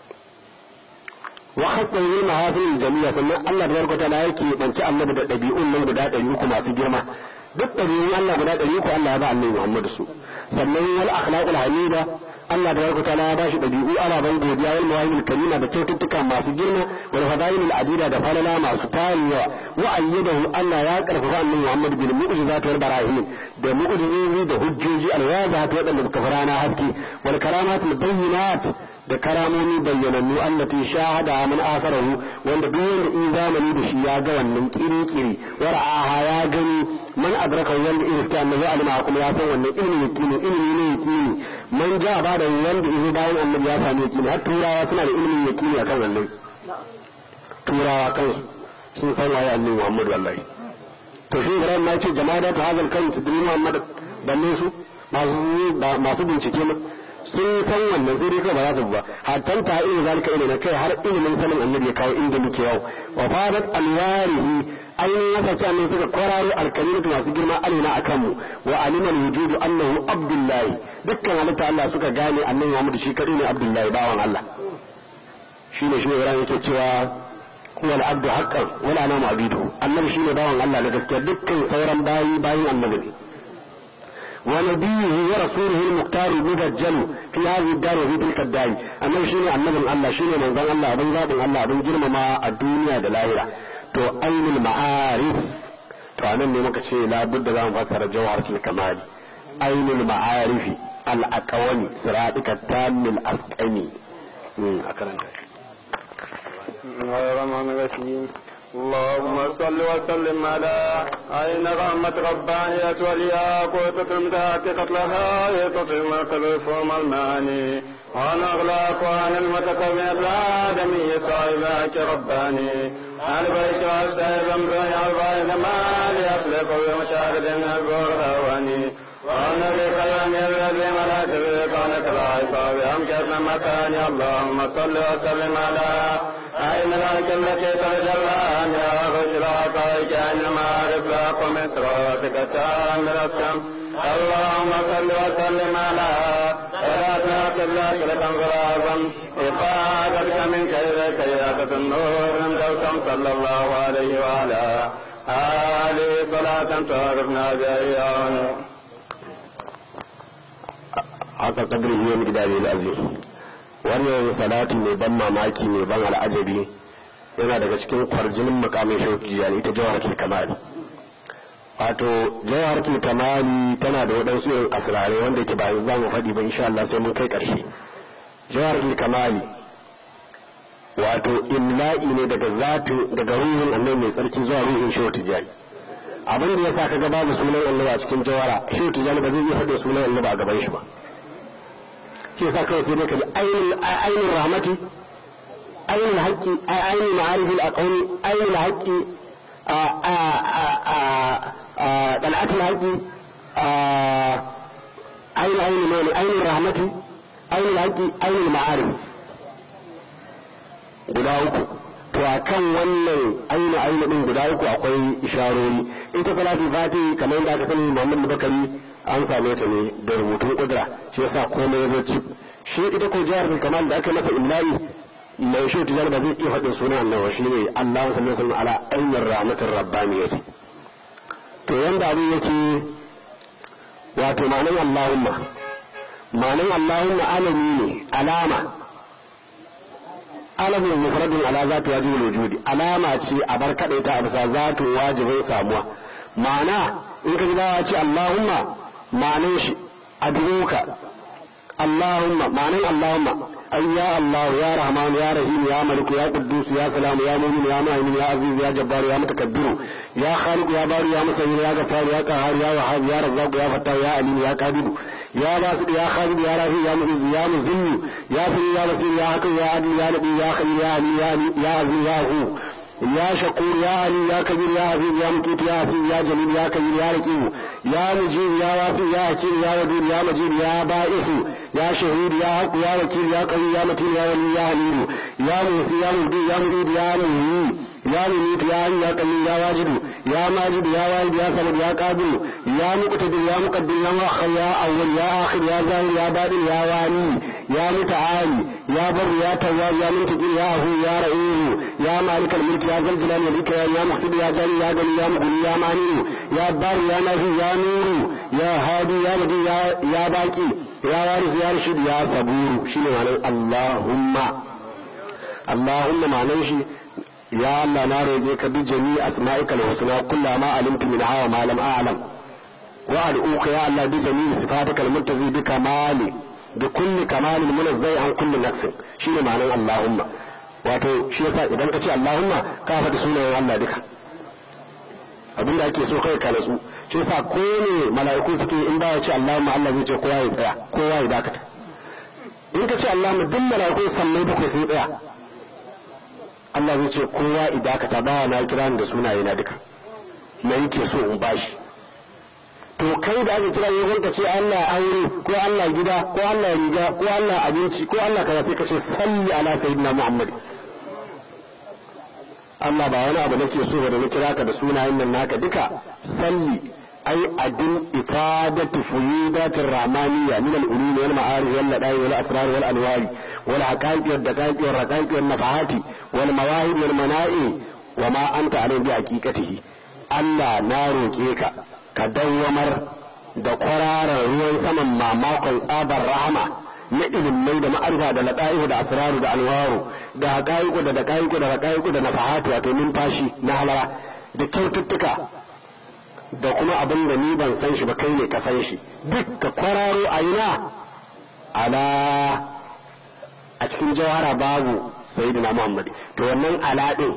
wa hasan yi mahafil jami'a sannan Allah da barkata la yake banci annabi da dabi'un nan guda ɗari uku masu girma duk ɗabi'un Allah guda ɗari uku Allah ya ba annabi Muhammad su sannan wal akhlaqul hamida Allah da barkata la ya bashi ɗabi'u ana ban godiya wal mawahibul karima da kyaututtuka masu girma wal fadailul adida da falala masu tarin yawa wa ayyadahu Allah ya karfafa annabi Muhammad bil mu'jizat wal barahin da mu'jizozi da hujjoji alwazat waɗanda suka fara na haske wal karamatul bayyinat da karamomi bayyanannu allati shahada min asarahu wanda duk wanda in zamani da shi ya ga wannan kiri-kiri wara'aha ya gani man adraka wanda in iska annabi alima kuma ya san wannan ilmi yakini ilmi ne yakini man ja ba da wanda in bayan annabi ya sami yakini har turawa suna da ilmin yakini akan wannan turawa kansu sun san waye annabi Muhammad wallahi to shi Ibrahim ma ce jama'a ta hazal kan su dini Muhammad balle su masu masu bincike ma sun san wannan sai dai ba za su ba hatta ta irin zalika ilmi kai har ilimin sanin annabi ya kawo inda muke yau wa fadat alwarihi ainihin ya sauke annabi suka kwararo alkalimatu masu girma alina a kanmu wa aliman wujudu annahu abdullahi dukkan halitta Allah suka gane annabi Muhammad shi kadai ne abdullahi bawan Allah shine shi Ibrahim yake cewa huwa al-abdu haqqan wala ana ma'budu annabi shine bawan Allah da gaskiya dukkan sauran bayi bayin annabi ne ونبيه ورسوله المختار المبجل في هذه الدار وفي تلك الدار أنه شيني النبي الله شيني من ذن الله أبن ذات الله أبن جرم ما الدنيا دلائرة تو أين المعارف تو أنا اللي مكتشي لابد أن فسر جوهرة الكمال أين المعارف الأكواني صراطك التام الأسكني أكرم غير الرحيم اللهم صل وسلم على عين رحمة ربانية والياقوتة المدات قتلها يتطعم الفهم الماني وعن أغلاق وعن المتكبر الآدمي صاحبك رباني عن بيت والسيد أمري البيت ما ليطلق بمشاهد البرهواني وعن بكلام الذي ملأت بقانك العصاب أمكتنا مكاني اللهم صل وسلم على عين ذلك التي تتجلى عنها غشرات كأن المعارف لاق من صراطك تام الأسكم اللهم صل وسلم على صلاتنا قبلك لتنظر أعظم إفادتك من كيدك كيادة النور من دوسم صلى الله عليه وعلى آله صلاة تعرفنا بها haka kadri ne mu gida ne azim wannan salati mai ban mamaki mai ban al'ajabi yana daga cikin kwarjinin makamin shauki yani ita jawharatul kamali wato jawharatul kamali tana da waɗansu irin asirare wanda yake bayan za mu faɗi ba insha Allah sai mun kai ƙarshe jawharatul kamali wato imla'i ne daga zatu daga ruhin annabi mai tsarki zuwa ruhin shehu tijani abin da yasa kaga babu sunan annabi a cikin jawara shehu tijani ba zai iya faɗi sunan annabi a gaban shi ba shi yasa kawai sai dai ka ji ainihin rahmati ainihin haƙƙi ainihin ma'arifin aqawli ainihin haƙƙi dal'atul haƙƙi ainihin ainihin mani ainihin rahmati ainihin haƙƙi ainihin ma'arif guda uku to to a kan wannan aina aina din guda uku akwai isharori ita salatul fati kamar yadda aka sani muhammad bakari an same ta ne da rubutun kudura shi yasa komai ya zo shi ita ko jihar kamal da aka masa imla'i mai shi tijar ba zai iya faɗin sunan annabi shi ne Allah sallallahu alaihi ala ainihin rahmatin rabbaniyati to yanda abin yake wato ma'anin Allahumma ma'anin Allahumma alami ne alama alamin mufradun ala zatu wajibul wujudi alama ce a bar kadaita a bisa zatu wajibin samuwa ma'ana in ka ji bawa ce Allahumma ma'anin shi aduka Allahumma ma'anin Allahumma أي يا الله يا رحمن يا رحيم يا ملك يا قدوس يا سلام يا مؤمن يا مهيمن يا عزيز يا جبار يا متكبر يا خالق يا بار يا مسير يا غفار يا قهار يا وهاب يا رزاق يا فتاح يا عليم يا قادر يا باسط يا خالد يا رافع يا معز يا مذل يا سميع يا بصير يا حكيم يا عدل يا نبي يا خليل يا علي يا علي يا عزيز يا هو يا شكور يا علي يا كبير يا عزيز يا مكيت يا حفيظ يا جليل يا كبير يا رقيب يا مجيب يا واسع يا حكيم يا ودود يا مجيد يا بائس يا شهيد يا حق يا وكيل يا قوي يا متين يا ولي يا حليم يا موسي يا مبدي يا مريد يا مهي يا مميت يا حي يا قيوم يا واجد يا ماجد يا والد يا صمد يا قادر يا مقتدر يا مقدم يا مؤخر يا اول يا اخر يا ظاهر يا باطن يا واني يا متعالي يا بر يا تواب يا منتقم يا هو يا رئيم يا مالك الملك يا ذا الجلال والاكرام يا مقصد يا جليل يا غني يا مغني يا مانع يا بار يا نافي يا نور يا هادي يا بدي يا يا باقي يا وارث يا رشيد يا صبور شنو معنى اللهم اللهم معناه شي يا الله na roƙe ka bi jami asma'ika al-husna kullu ma alimtu min hawa ma lam a'lam wa ad'uka ya Allah bi jami sifatika al-muttazi bi kamali bi kulli kamalin munazzai an kulli nafsin shine ma'anar Allahumma wato shi yasa idan ka ce Allahumma ka faɗi sunayen Allah duka abinda ake so kai ka natsu shi yasa ko ne mala'iku suke in ba ya ce Allahumma Allah zai ce kowa ya tsaya kowa ya dakata in ka ce Allahumma duk mala'iku sannai bakwai sun tsaya Allah zai ce kowa idakata ba na kira da sunaye na duka me yake so in bashi to kai da aka kira yawan ka ce Allah aure ko Allah gida ko Allah riga ko Allah abinci ko Allah kaza sai ka ce salli ala sayyidina Muhammad Allah ba wani abu nake so ba da na kira ka da sunayen nan naka duka salli ai adin ifadatu fuyudatir rahmaniyya min al-ulum wal ma'arif wal ladai wal asrar wal anwari wal haqaiq wal daqaiq wal raqaiq wal nafahati wal mawahib wal mana'i wa ma anta alayhi bi haqiqatihi Allah na roke ka ka dawwamar da kwararar ruwan saman mamakon tsabar rahama na ilimai da ma'arifa da lada'ihu da asraru da alwaru da haƙa'iku da daƙa'iku da haƙa'iku da nafahatu wato numfashi na halara da kyaututtuka da kuma abin da ni ban san shi ba kai ne ka san shi duk ka kwararo a ina ala a cikin jawhara babu sayyidina muhammad to wannan ala din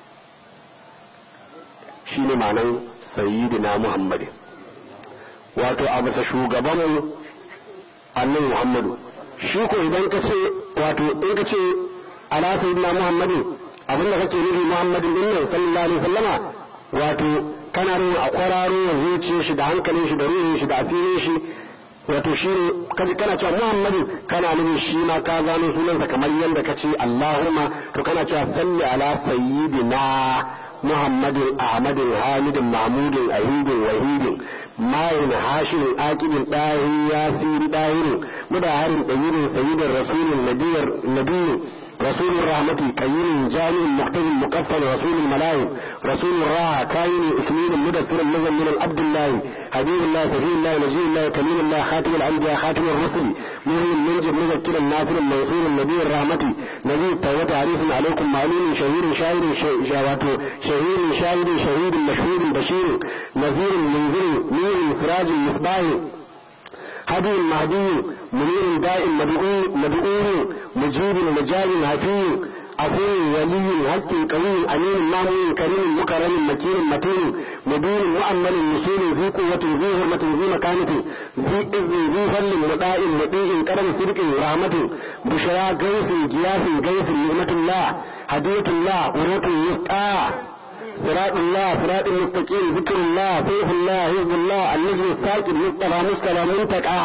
shine ma'anan sayyidina muhammad wato a bisa shugabanmu annan muhammadu shi ko idan ka ce wato in ka ce ala sayyidina muhammadin abinda kake nufi muhammadin din nan sallallahu alaihi wasallama wato kana nuna a kwararo wa zuciyar shi da hankalin shi da ruhin shi da asirin shi wato shi ne kaji kana cewa muhammadin kana nufin shi ma ka gano sunansa kamar yadda ka ce allahumma to kana cewa salli ala sayyidina muhammadin ahmadin hamidin mahmudin ahidin wahidin mayin hashirin akibin ɗahin yasiri ɗahirin mudaharin ɗayirin sayyidin rasulun nabiyyin رسول الرحمة كيين جامع مقتدي مكفل رسول الملائكة رسول الراحة كاين اثنين مدثر نزل من عبد الله حبيب الله سفي الله نجي الله كليم الله خاتم الأنبياء خاتم الرسل مهم المنجب مذكر الناصر المنصور النبي الرحمة نبي التوبة عريس عليكم معلوم شهير شاعر شهواته شهير شاهد شهيد مشهور بشير نذير منذر نور سراج مصباح هدي المهدي منير دائم مدعو مدعو مجيب مجاب حفي عفو ولي حق قوي امين مامون كريم مكرم مكين متين مبين مؤمن مسؤول ذي قوة ذي حرمة ذي مكانة ذي إذ ذي فل مطاع مطيع كرم صدق رحمة بشرى قيس جياس قيس نعمة الله هدية الله قوة الوسطى صراط الله صراط المستقيم ذكر الله سيف الله حزب الله النجم الساكن مصطفى مصطفى منتقى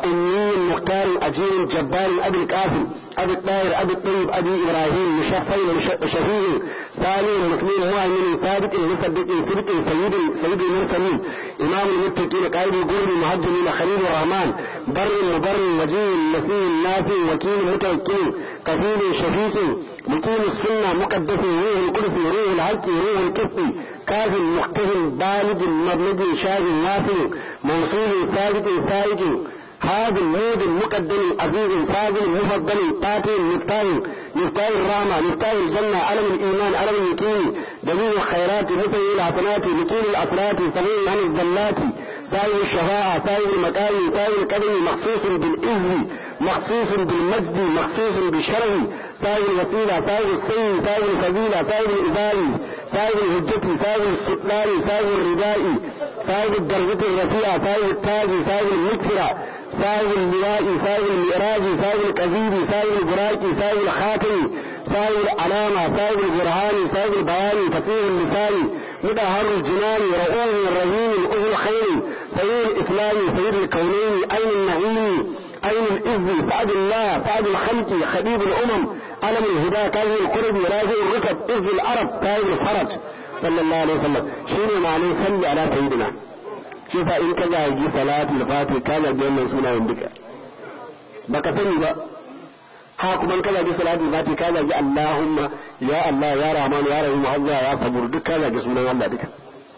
أمي مختار أجير جبار أبي القاسم أبي الطاهر أبي الطيب أبي إبراهيم مشفين شفيع سالم مسلم مؤمن ثابت مصدق صدق سيد سيد المرسلين إمام المتقين قائد القرب المهجمين خليل الرحمن بر مبر وجيه نسيم نافع وكيل متوكل كفيل شفيق مقيم السنة مقدس روح القدس روح الحق روح الكفر كاف مختهم بالغ مبلغ شاذ وافر موصول ثابت سائق هذا المود مقدم عزيز فاضل مفضل قاتل مفتاح مفتاح الرحمة مفتاح الجنة علم الإيمان علم اليقين دليل الخيرات مثل الحسنات لكيل الأسرات سبيل عن الزلات سائل الشفاعة سائل المكان سائل القدم مخصوص بالإذن مخصوص بالمجد مخصوص بالشرف سائل الوسيلة سائل السيد سائل الفضيلة سائل الإباري سائل الهجة سائل السلطان سائل الرداء سائل الدرجة الرفيعة سائل التاج سائل المكفرة سائل اللواء سائل المئراج سائل الكذيب سائل البراق سائل الخاتم سائل العلامة سائل البرهان سائل البيان فصيح اللسان مدهر الجنان رؤوه الرهين الأذن الخير سيد الإسلام سيد الكونين أين النعيم أين الإذن سعد الله سعد الخلق خبيب الأمم علم الهدى كاظم القرب راجع الركب إذ العرب تاج الفرج صلى الله عليه وسلم شنو معنى صلي على سيدنا shi sa in ka zagi salatul fatih ka zagi wannan sunayen duka baka sani ba ha kuma ka zagi salatul fatih ka zagi allahumma ya allah ya rahman ya rahim allah ya sabur duk ka zagi sunan allah duka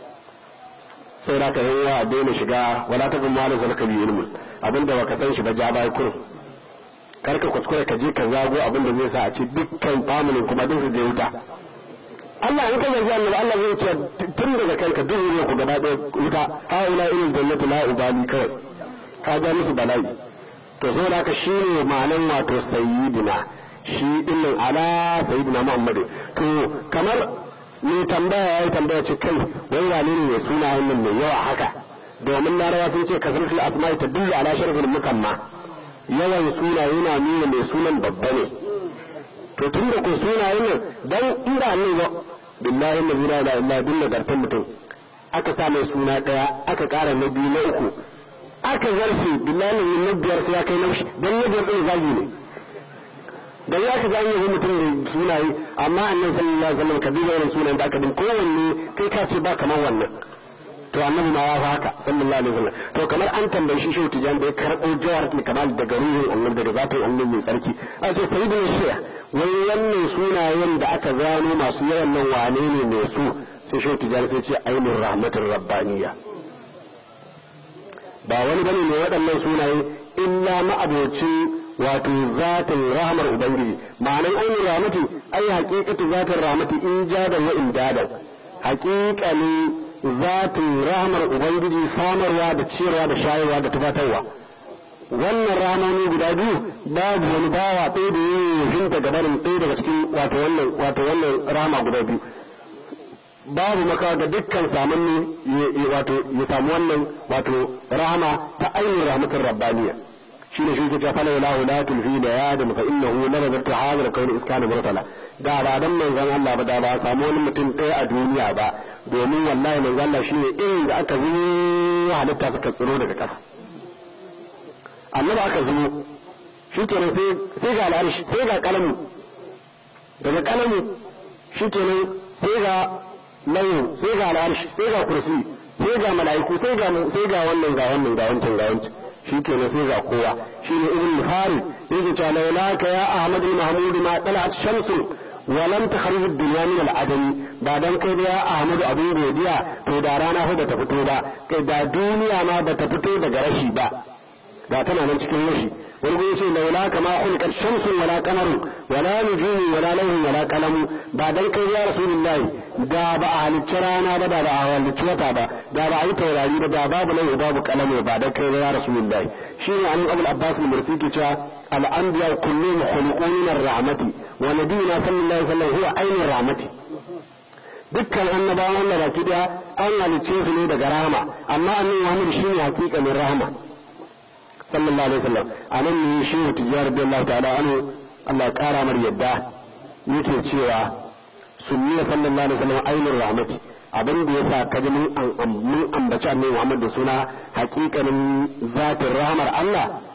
sai da ka yi wa daina shiga wala ta kuma wani zalka bi ilmin abinda baka san shi ba ja bai kurum kar ka kuskure ka je ka zago abinda zai sa a ce dukkan familin kuma duk su je wuta Allah in ka zargi annabi Allah zai ce tun daga kanka duk ne ku gaba ɗaya wuta ha ila ilal jannatu la ubali kawai ka ga musu bala'i to so da ka shine ma'anan wato sayyidina shi dinnan ala sayyidina Muhammad to kamar me tambaya yayi tambaya ce kai wai wane ne mai sunayen nan mai yawa haka domin larawa sun ce kasratul asma'i tadullu ala sharafil mukamma yawan sunaye na nuna mai sunan babba ne to tun da ku sunayen nan dan inda ne ba billahi la ilaha illa din nagartan mutum aka sa mai suna daya aka kara na biyu na uku aka zarfe billahi na biyar sai ya kai naushi dan na biyar din zagi ne da ya ka zanye yi mutum da sunaye amma annabi sallallahu alaihi wasallam ka duba irin sunan da aka din kowanne kai ka ce ba kamar wannan to annabi ma ya fa haka sallallahu alaihi wasallam to kamar an tambayi shi shehu tijan da ya karbo jawar kamal daga ruhin annabi daga zatin annabi mai tsarki a ce sayyidina shaykh wai wannan sunayen da aka gano masu yawan nan wane ne mai su sai shehu tijan sai ce ainihin rahmatin rabbaniya ba wani bane ne waɗannan sunaye illa ma'abocin wato zatin rahmar ubangiji ma'anan ainihin rahmati ai haƙiƙatu zatin rahmati in jadan wa in dadan haƙiƙanin zatin rahmar ubangiji samarwa da ciyarwa da shayarwa da tufatarwa wannan ramoni guda biyu babu wani bawa ɗaya da yin hinta gabanin ɗaya daga cikin wato wannan wato wannan rama guda biyu babu maka ga dukkan samanni wato ya samu wannan wato rahama ta ainihin rahmatin rabbaniya shi ne shi ke ta fala lahu la tulfi da ya da fa innahu la nazartu hadha kauni iskana murtala da ba dan manzon Allah ba da ba samu wani mutum ɗaya a duniya ba domin wallahi manzon Allah shine irin da aka zuwa halitta suka tsiro daga ƙasa annabi aka zumo shi kenan sai ga al'arshi sai ga kalamu daga kalamu shi kenan sai ga lauyin sai ga al'arshi sai ga kursi sai ga mala'iku sai ga sai ga wannan ga wannan ga wancan ga wancan shi kenan sai ga kowa shi ne ibn farid yake cewa laulaka ya ahmad al-mahmud ma talat shamsu wa lam takhrij ad-dunya min al-adam ba dan kai ya ahmad abin godiya to da rana fa bata fito ba kai da duniya ma bata fito daga rashi ba da tana nan cikin rashi wani gudu ce laula kama hulkar shamsun wala kamaru wala nujumi wala lauhin wala kalamu ba dan kai ya rasulullahi da ba a halicci rana ba da ba a halicci wata ba da ba a yi taurari ba da babu lauhi babu kalamu ba dan kai ya rasulullahi shi ne an abul abbas al-mursi ke cewa al-anbiya kulluhum khuluqun min ar-rahmati wa nabiyuna sallallahu alaihi wasallam huwa ainur rahmati dukkan annabawan Allah baki daya an halicce su ne daga rahama amma annabi Muhammad shine hakikanin rahama sallallahu alaihi wasallam a nan ne shi wa tijjar radiyallahu ta'ala anhu Allah kara mar yadda yake cewa sunniya sallallahu alaihi wasallam ainur rahmati abin da yasa kaji mun mun ambaci annabi Muhammad da suna hakikanin zatin rahmar Allah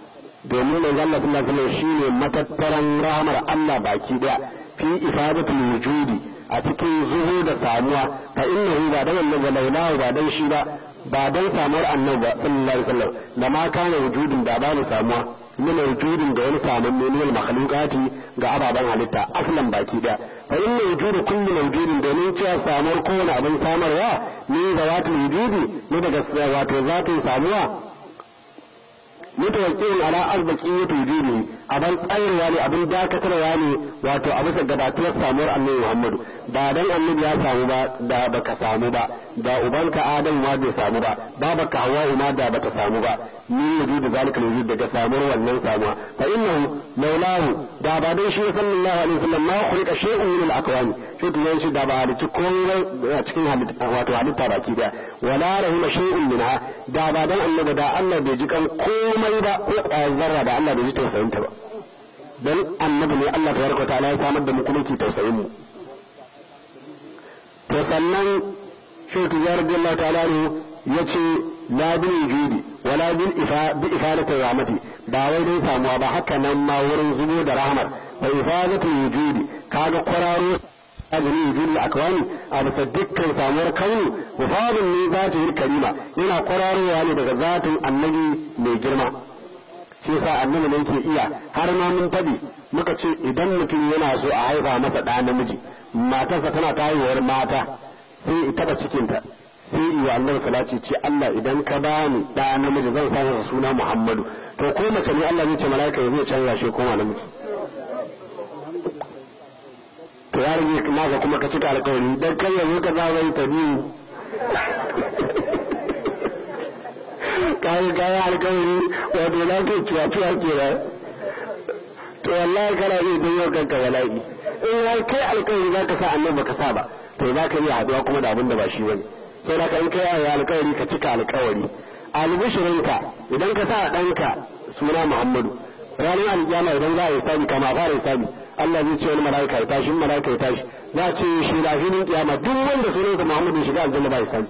domin manzo Allah sallallahu alaihi wasallam shine matattaran rahmar Allah baki daya fi ifadatul wujudi a cikin zuhu da samuwa fa innahu ba dan annabi laulahu ba dan shi ba ba dan samuwar annabi ba sallallahu alaihi wasallam da ma kana wujudin da ba ni samuwa min wujudin da wani samun ne min makhluqati ga ababen halitta aslan baki daya fa inna wujudu kulli mawjudin domin cewa samuwar kowane abin samarwa ne zawatul wujudi ne daga wato zatin samuwa mutawakkilin ala arbaqiyyati wujudi abin tsayarwa ne abin dakatarwa ne wato a bisa gabatuwar samuwar annabi Muhammadu ba dan annabi ya samu ba da baka samu ba da ubanka Adam ma bai samu ba babaka Hawwa ma da bata samu ba min wujudi zalika wujud daga samuwar wannan samuwa fa innahu laulahu da ba dan shi sallallahu alaihi wasallam ma khuliqa shay'un min al-akwan shi to yanci da ba halicci komai a cikin halitta wato halitta baki da wala rahima shay'un minha da ba dan annabi da Allah bai ji kan komai ba ko zarra da Allah bai ji tausayin ta ba dan annabi ne Allah tabaraka ta'ala ya samar da mu kuma ki tausayin mu to sannan shi to ya radiyallahu ta'ala ne yace la bil wujudi wala bil ifa bi ifadati rahmati ba wai dai samuwa ba haka nan ma wurin zubo da rahmar wa ifadati wujudi kaga kwararo ajin wujudi akwani a bisa dukkan samuwar kauni wafadun ne zati karima yana kwararowa ne daga zatin annabi mai girma shi yasa annabi ne ke iya har ma mun faɗi muka ce idan mutum yana so a haifa masa ɗa namiji matarsa tana ta haihuwar mata sai ya taɓa cikinta sai iya annabi salati ce Allah idan ka bani ɗa namiji zan sa masa suna Muhammadu to ko mace ne Allah zai ce mala'ika ya zai canza shi koma namiji to ya rage naka kuma ka cika alƙawari dan kai yanzu ka za wai ta biyu kayi kayi alƙawari wato na kai cuwa cuwa kenan to wallahi kana iya janyo kanka bala'i in har kai alƙawari za ka sa annabi baka sa ba to za ka iya haɗuwa kuma da abin da ba shi bane sai da in kai ayi alƙawari ka cika alƙawari albishirinka idan ka sa ɗanka suna Muhammadu ranar alƙiyama idan za a yi sabi kama a fara sabi Allah zai ce wani mala'ika ya tashi mala'ika ya tashi za a ce shi lafinin kiyama duk wanda sunansa Muhammadu shiga aljanna ba ya sabi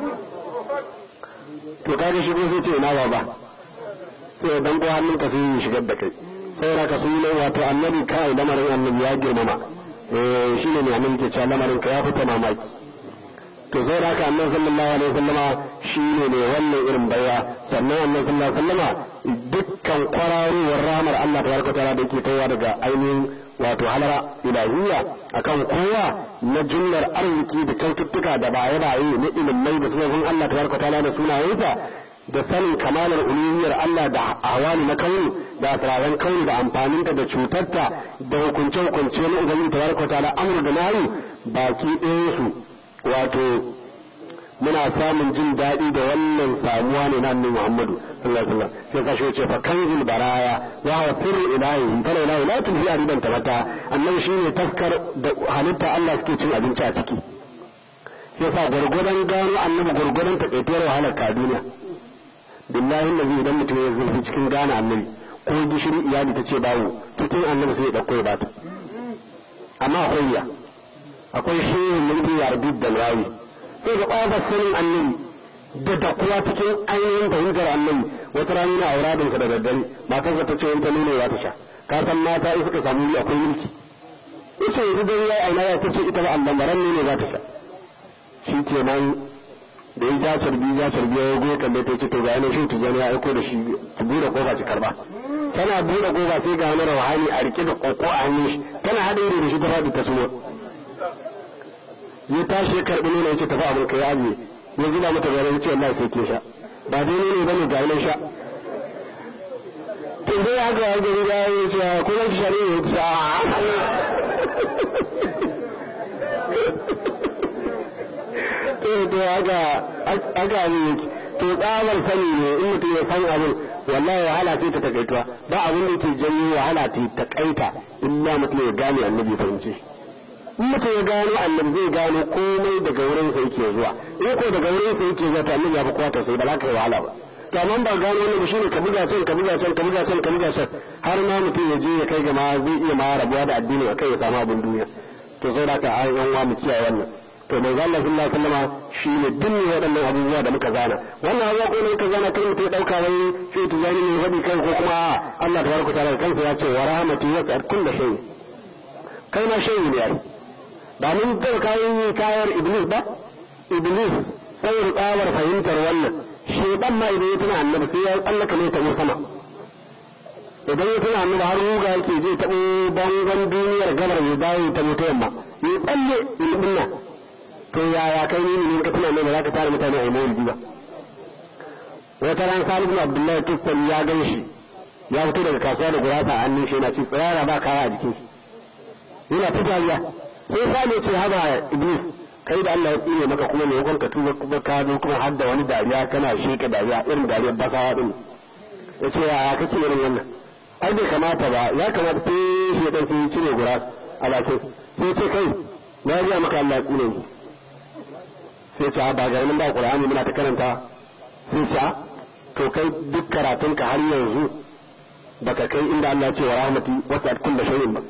to kaga shi sai ce ina ba sai dan ko hannun ka sai shigar da kai saboda ka su ne wato annabi kai lamarin annabi ya girmama eh shine ne annabi ke cewa lamarin ka ya fita mamaki to sai da haka annabi sallallahu alaihi wasallama shine ne wannan irin baiwa sannan annabi sallallahu alaihi wasallama dukkan kwararowar rahmar Allah tabaraka ta'ala da yake tawa daga ainihin wato halara ilahiyya akan kowa na jumlar arziki da kyaututtuka da baye baye na ilimai da sunan Allah tabaraka ta'ala da sunayensa da sanin kamalar uluhiyar Allah da awali na kauni da asiraran kauni da amfaninta da cutarta da hukunce hukunce na ubangiji tabaraka ta'ala amru da nayi baki ɗayan su wato muna samun jin daɗi da wannan samuwa ne na annabi Muhammadu sallallahu alaihi wasallam sai ka shi ce fa kanzul baraya wa huwa sirru ilahi fa la ilaha illa tulhi aridan tabata annabi shine taskar da halitta Allah suke cin abinci a ciki yasa gurgurdan gano annabi gurgurdan takaituwar wahalar ka duniya billahi nabi idan mutum ya zurfi cikin gane annabi ko gishiri iyali ta ce bawo cikin annabi sai ya dauko ya bata amma akwai ya akwai shehin mulki ya rabi da lawi sai ga ƙofar sanin annabi da dakuwa cikin ainihin fahimtar annabi wata rana na auradin sa da daddare matar ta ce wanta nuna ya ta sha ka san mata in suka samu akwai mulki ita yanzu dai ya aina ya ta ce ita ba Allah maran ne za ta sha shi kenan da ya ja carbi ja carbi ya goye kalle ta ce to ga yana shi tijani ya aiko da shi ki bude kofa ki karba tana bude kofa sai ga wani rawani a rike da koko a hannun shi tana hada ido da shi ta faɗi ta sumo ya tashi ya karɓi nuna ya ce tafi abin ka ya ajiye ya zuba mata gare ya ce wallahi sai ke sha ba dai ne bane ga nan sha to dai haka ya gari ya yi ce ko zan ci shari'a ya ce to to haka haka ne to tsabar sani ne in mutum ya san abin wallahi wahala sai ta takaituwa ba abin da ke janyo wahala ta takaita illa mutum ya gane annabi fahimce shi in mutum ya gano annabi zai gano komai daga wurin sa yake zuwa in ko daga wurin sa yake zuwa to annabi ya fi kwata sai ba za ka yi wahala ba to amma ba gano wannan shine ka buga can ka buga can ka buga can ka buga can har ma mutum ya je ya kai ga ma zai iya ma rabuwa da addini akai ya samu abin duniya to sai da ka ai yan wa mu kiyaye wannan to mai Allah sallallahu alaihi wasallam shi ne dinne waɗannan abubuwa da muka zana wannan abubuwa ko ne muka zana kai mutum ya dauka wai shi ta zani ne faɗi kai ko kuma Allah tabaraka ta'ala kansa ya ce wa rahmatu wasi'at kulli shay kai ma shay ne ai ba mun ga kayan kayar iblis ba iblis sai tsawar fahimtar wannan shedan ma idan ya tuna annabi sai ya tsallaka ne ta sama idan ya tuna annabi har ruga yake je taɓo bangon duniyar gabar ya dawo ta mutu yamma ya tsalle ilimin nan to yaya kai ne ne ka tuna ne ba za ka tare mutane a yi mawulidi ba wata ran Salim bin Abdullahi Tustani ya gan shi ya fito daga kasuwa da gurasa a hannun shi yana ci tsayara ba kaya a jikin shi yana ta dariya sai Salim ya ce haba Iblis kai da Allah ya tsire maka kuma ne yakon ka tuba kuma ka zo kuma har da wani dariya kana sheka dariya irin dariyar basawa din ya ce yaya kake irin wannan ai bai kamata ba ya kamata sai shi dan sai cire gura a bakin sai ce kai na ji maka Allah ya tsire ni sai ce ba ga nan ba Qur'ani muna ta karanta sai ce to kai duk karatunka har yanzu baka kai inda Allah ya ce wa rahmati wasi'at kulli shay'in ba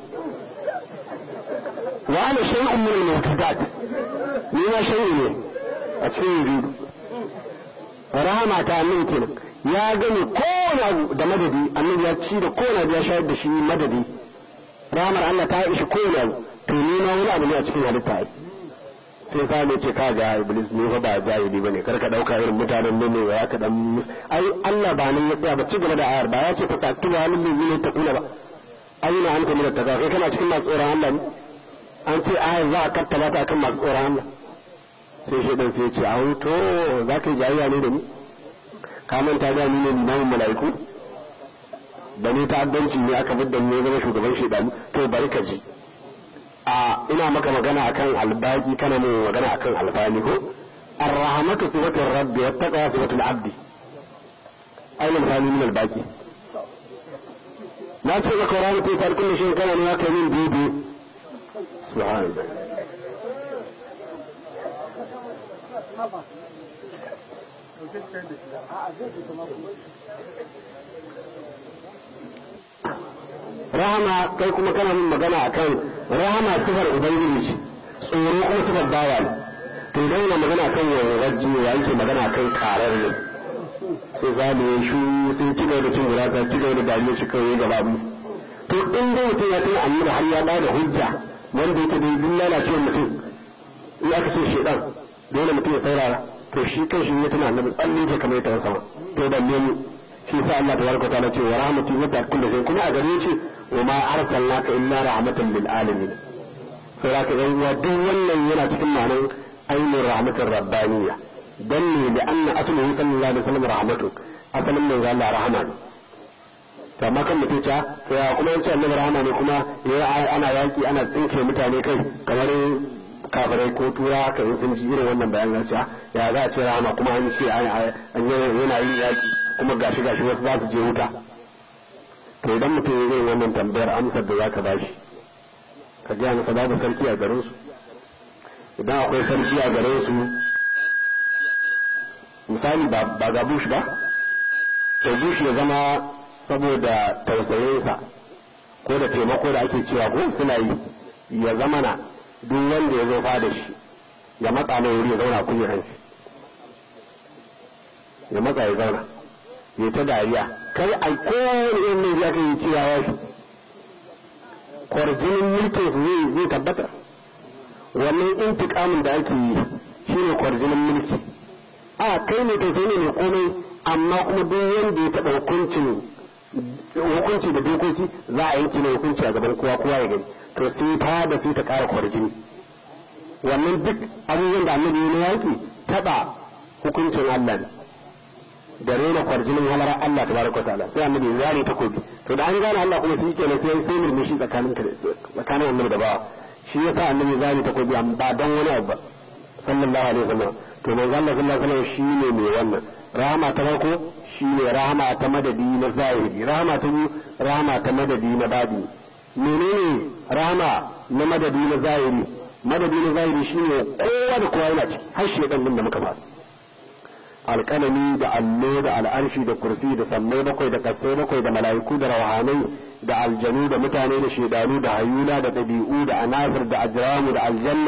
wa ana shay'un min al-mawjudat ni ma shay'un ne a cikin yujudu rahama ta annabi kenan ya gani kowane abu da madadi annabi ya ci da kowane abu ya shayar da shi madadi rahamar Allah ta ishi kowane abu to ni ma wani abu ne a cikin halitta ai sai sa ne ce ka ga iblis ne fa ba jahili bane kar ka dauka irin mutanen nan ne ya ka dan ai Allah ba nan ya tsaya ba ci gaba da ayar ba ya ce fa taktu wa halin ne ta kula ba aina anta min at kai kana cikin masu tsoron Allah ne an ce ayar za a kattaba ta kan masu tsoron Allah sai shi dan sai ya ce a to za ka yi jayayya ne da ni ka manta da ni ne limamin mala'iku da ni ta'addanci ne aka bidda ne zama shugaban shedanu to bari ka ji a ina maka magana akan albaki kana mun magana akan albani ko arrahmatu sifatu rabbi wa taqwa sifatu al-abdi aina misali min albaki na ce maka rahmatu ta kullu shi kana ne kai min bibi subhanallah rahama kai kuma kana min magana akan rahama sifar ubangiji tsoro kuma sifar bawa ne to idan yana magana akan yawan rajji ya yake magana akan karar ne sai za mu yi shu sai ci gaba da cin gurasa ci gaba da dariya shi kawai gaba mu to in dai mutum ya tuna annabi har ya bada hujja wanda yake da duk lalacewar mutum in aka ce shedan dole mutum ya saurara to shi kan shi ya tuna annabi tsalle ke kamar ta sama to balle mu shi sa Allah tabaraka ta'ala ce wa rahmatu wa kullu shay kuma a gare shi wa ma arsalnaka illa rahmatan lil alamin sai zaka ga wa duk wannan yana cikin ma'anar ainihin rahmatar rabbaniyya dan ne da anna asluhu sallallahu alaihi wasallam rahmatu asalin mai ga Allah rahama ne to amma kan mutum ta to ya kuma yace annabi rahama ne kuma ya ana yaki ana tsinke mutane kai kamar kafirai ko tura haka in sun ji irin wannan bayan ya ya za a ce rahama kuma an ce an yana yin yaki kuma gashi gashi wasu za su je wuta to idan mutum ya zai wannan tambayar amsar da za ka ba shi ka gaya masa babu sarki a garin su idan akwai sarki a garin su misali ba ga bush ba to bush ya zama saboda tausayinsa ko da taimako da ake cewa ko suna yi ya zama na duk wanda ya zo fada shi ya matsa mai wuri ya zauna kujeran shi ya matsa ya zauna ya ta dariya kai a kowane irin ne ya kai cewa ya shi kwarjinin mulkin su zai zai tabbata wannan intikamin da ake yi shine kwarjinin mulki a kai ne tausayi ne mai komai amma kuma duk wanda ya taɓa hukuncin hukunci da dokoki za a yanke ne hukunci a gaban kowa kowa ya gani to sai ta da sai ta ƙara kwarjini wannan duk abubuwan da annabi ya yaki taɓa hukuncin Allah ne da rena kwarjinin halar Allah tabaraka ta'ala sai annabi ya zare takobi to da an gane Allah kuma shi kenan sai sai murmushi tsakanin tsakanin annabi da bawa shi yasa annabi ya zare takobi ba don wani abu ba sallallahu alaihi wasallam to manzo Allah sallallahu alaihi wasallam shine mai wannan rahama ta farko shine rahama ta madadi na zahiri rahama ta biyu rahama ta madadi na badi menene rahama na madadi na zahiri madadi na zahiri shine kowa da kowa yana ciki har shi dan da muka fara alƙalami da allo da al'arshi da kursi da sammai bakwai da kasai bakwai da mala'iku da rawahanai da aljanu da mutane da shedanu da hayula da ɗabi'u da anasir da ajramu da aljanna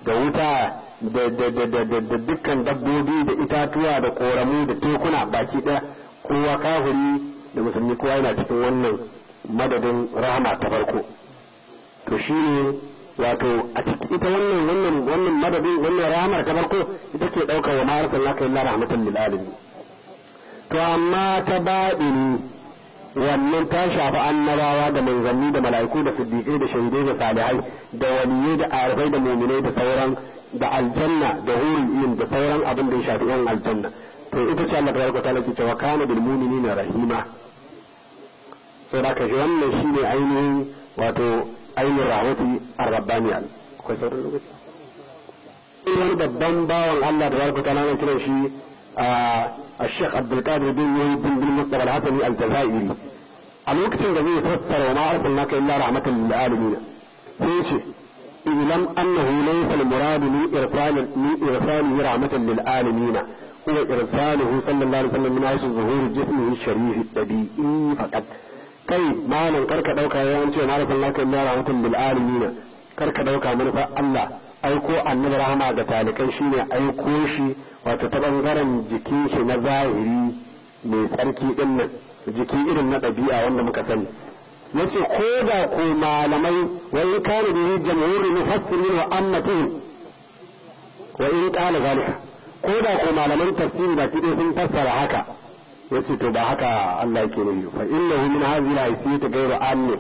da wuta da dukkan dabbobi da itatuwa da koramu da tekuna baki ɗaya kowa kafiri da musulmi kowa yana cikin wannan madadin rahama ta farko to shi ne wato a ciki ita wannan wannan wannan madadin wannan rahamar ta farko ita ke ɗaukar wa ma'arsan laka illa rahmatan lil alamin to amma ta baɗini wannan ta shafi annabawa da manzanni da mala'iku da siddiƙai da shahidai da salihai da waliyai da arifai da muminai da sauran da aljanna da hurin da sauran abin da ya shafi yan aljanna to ita ce Allah tabaraka ta'ala ke cewa kana bil mu'minina rahima sai da ka shi wannan shine ainihin wato ainihin rahmati ar-rabbaniya akwai sauran lokaci wani babban bawan Allah tabaraka ta'ala ne kiran shi الشيخ عبد القادر بن بن بن مصطفى الحسني الجزائري a lokacin da zai fassara wa ma arsalnaka illa rahmatan lil alamin sai ce ilam annahu laysa al murad min irsal min irsalihi rahmatan lil alamin huwa irsaluhu sallallahu alaihi wasallam min haythu zuhur jismihi sharif tabi'i faqat kai malan karka dauka yawan ce ma arsalnaka illa rahmatan lil alamin karka dauka manufa Allah aiko annabi rahama ga talikai shine aiko shi wato ta bangaren jikin shi na zahiri mai tsarki din nan jiki irin na ɗabi'a wanda muka sani yace ko da ko malamai wa in kana bihi jamhurul mufassirin wa ammatihim wa in qala zalika ko da ko malaman tafsiri da kide sun fassara haka yace to ba haka Allah yake nufi fa innahu min hadhihi al-haythiyati ghayru amin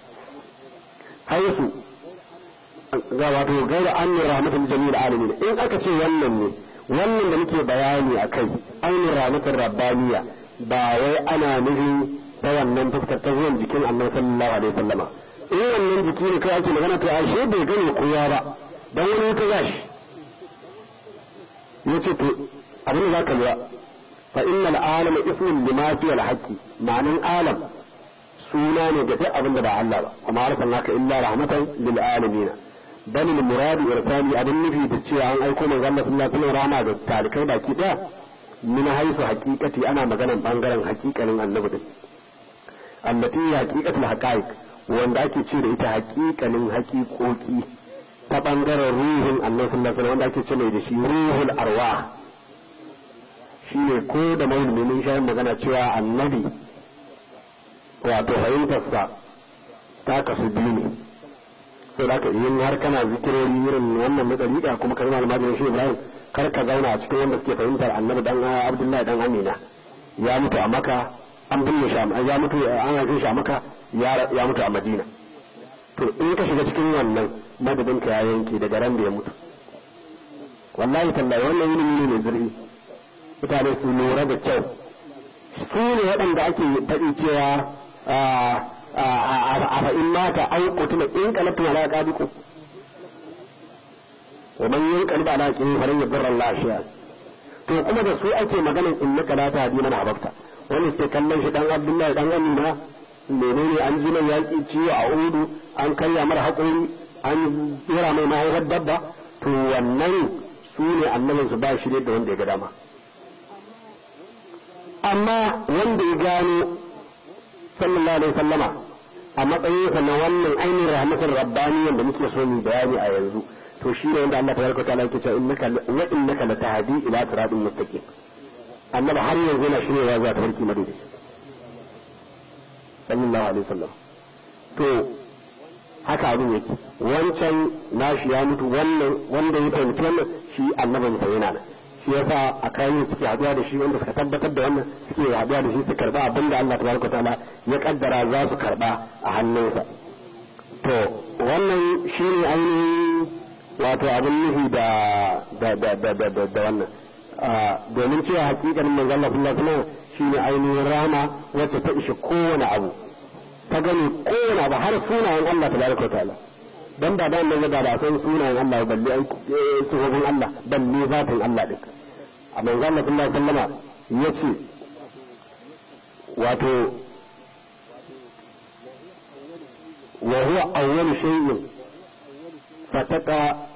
haisu ga wato ghayru amin rahmatul jami'il alamin in aka ce wannan ne wannan da muke bayani akai ainihin rahmatul rabbaniya ba wai ana nufin ta wannan fuskar ta zuwan jikin annabi sallallahu alaihi wasallama in wannan jiki ne kai ake magana to ashe bai gane kowa ba dan wani ta gashi yace to abin da zaka lura fa innal alam ismun lima fi al haqqi ma'anin alam suna ne ga duk abin da ba Allah ba kuma arsalnaka illa rahmatan lil alamin bal al murad irsali abin nufi da cewa an aiko manzon Allah sallallahu alaihi wasallam rahama ga talikai baki daya min haisu haqiqati ana maganan bangaren haqiqanin annabi din allati haqiqatul haqaiq wanda ake ce da ita haqiqanin haqiqoki ta bangaren ruhin annabi sallallahu alaihi wanda ake ce mai da shi ruhul arwah shine ko da maulumi mun sha magana cewa annabi wato fahimtarsa ta kasu biyu ne sai da ka yin har kana zikirori irin wannan na dariƙa kuma ka zama almajirin shi ibrahim kar ka zauna a cikin wanda suke fahimtar annabi dan abdullahi dan amina ya mutu a maka an binne shi ya mutu an haife shi a maka ya mutu a madina to in ka shiga cikin wannan madadin ka ya yanke daga ran da ya mutu wallahi tallahi wannan ilimi ne mai zurfi mutane su lura da kyau su ne waɗanda ake faɗi cewa a fa'in mata an kutuna in kalatu ala qadiku wa man yanqalib ala qihi falan yadurra Allah shay'a to kuma da su ake maganar innaka la tahdi man ahbabta wani sai kallon shi dan Abdullahi dan Amina menene an ji nan yaki ciwo a udu an karya mara haƙuri an tsira mai mahaifar dabba to wannan su ne annabin su ba shi da wanda ya ga dama amma wanda ya gano sallallahu alaihi sallama a matsayinsa na wannan ainihin rahmatin rabbaniyan da muke so mu bayani a yanzu to shi ne wanda Allah tabaraka ta'ala yake cewa innaka wa innaka latahdi ila siratin mustaqim annabi har yanzu yana shirya zuwa tafarki madadi sallallahu alaihi wasallam to haka abin yake wancan nashi ya mutu wannan wanda ya fahimci wannan shi annabin sa yana nan shi yasa a kayan suke haduwa da shi wanda suka tabbatar da wannan suke haduwa da shi su karba abin da Allah tabaraka ta'ala ya kaddara za su karba a hannunsa to wannan shine ainihin wato abin nufi da da da da da da da wannan domin cewa hakikanin manzo Allah sallallahu alaihi wasallam shine ainihin rama wacce ta ishe kowane abu ta gani kowane abu har sunayen Allah tabaraka ta'ala dan ba da nan da ba san sunayen Allah balle ai sunan Allah balle zatin Allah din a manzo Allah sallallahu alaihi wasallam yace wato wa huwa awwalu shay'in fataka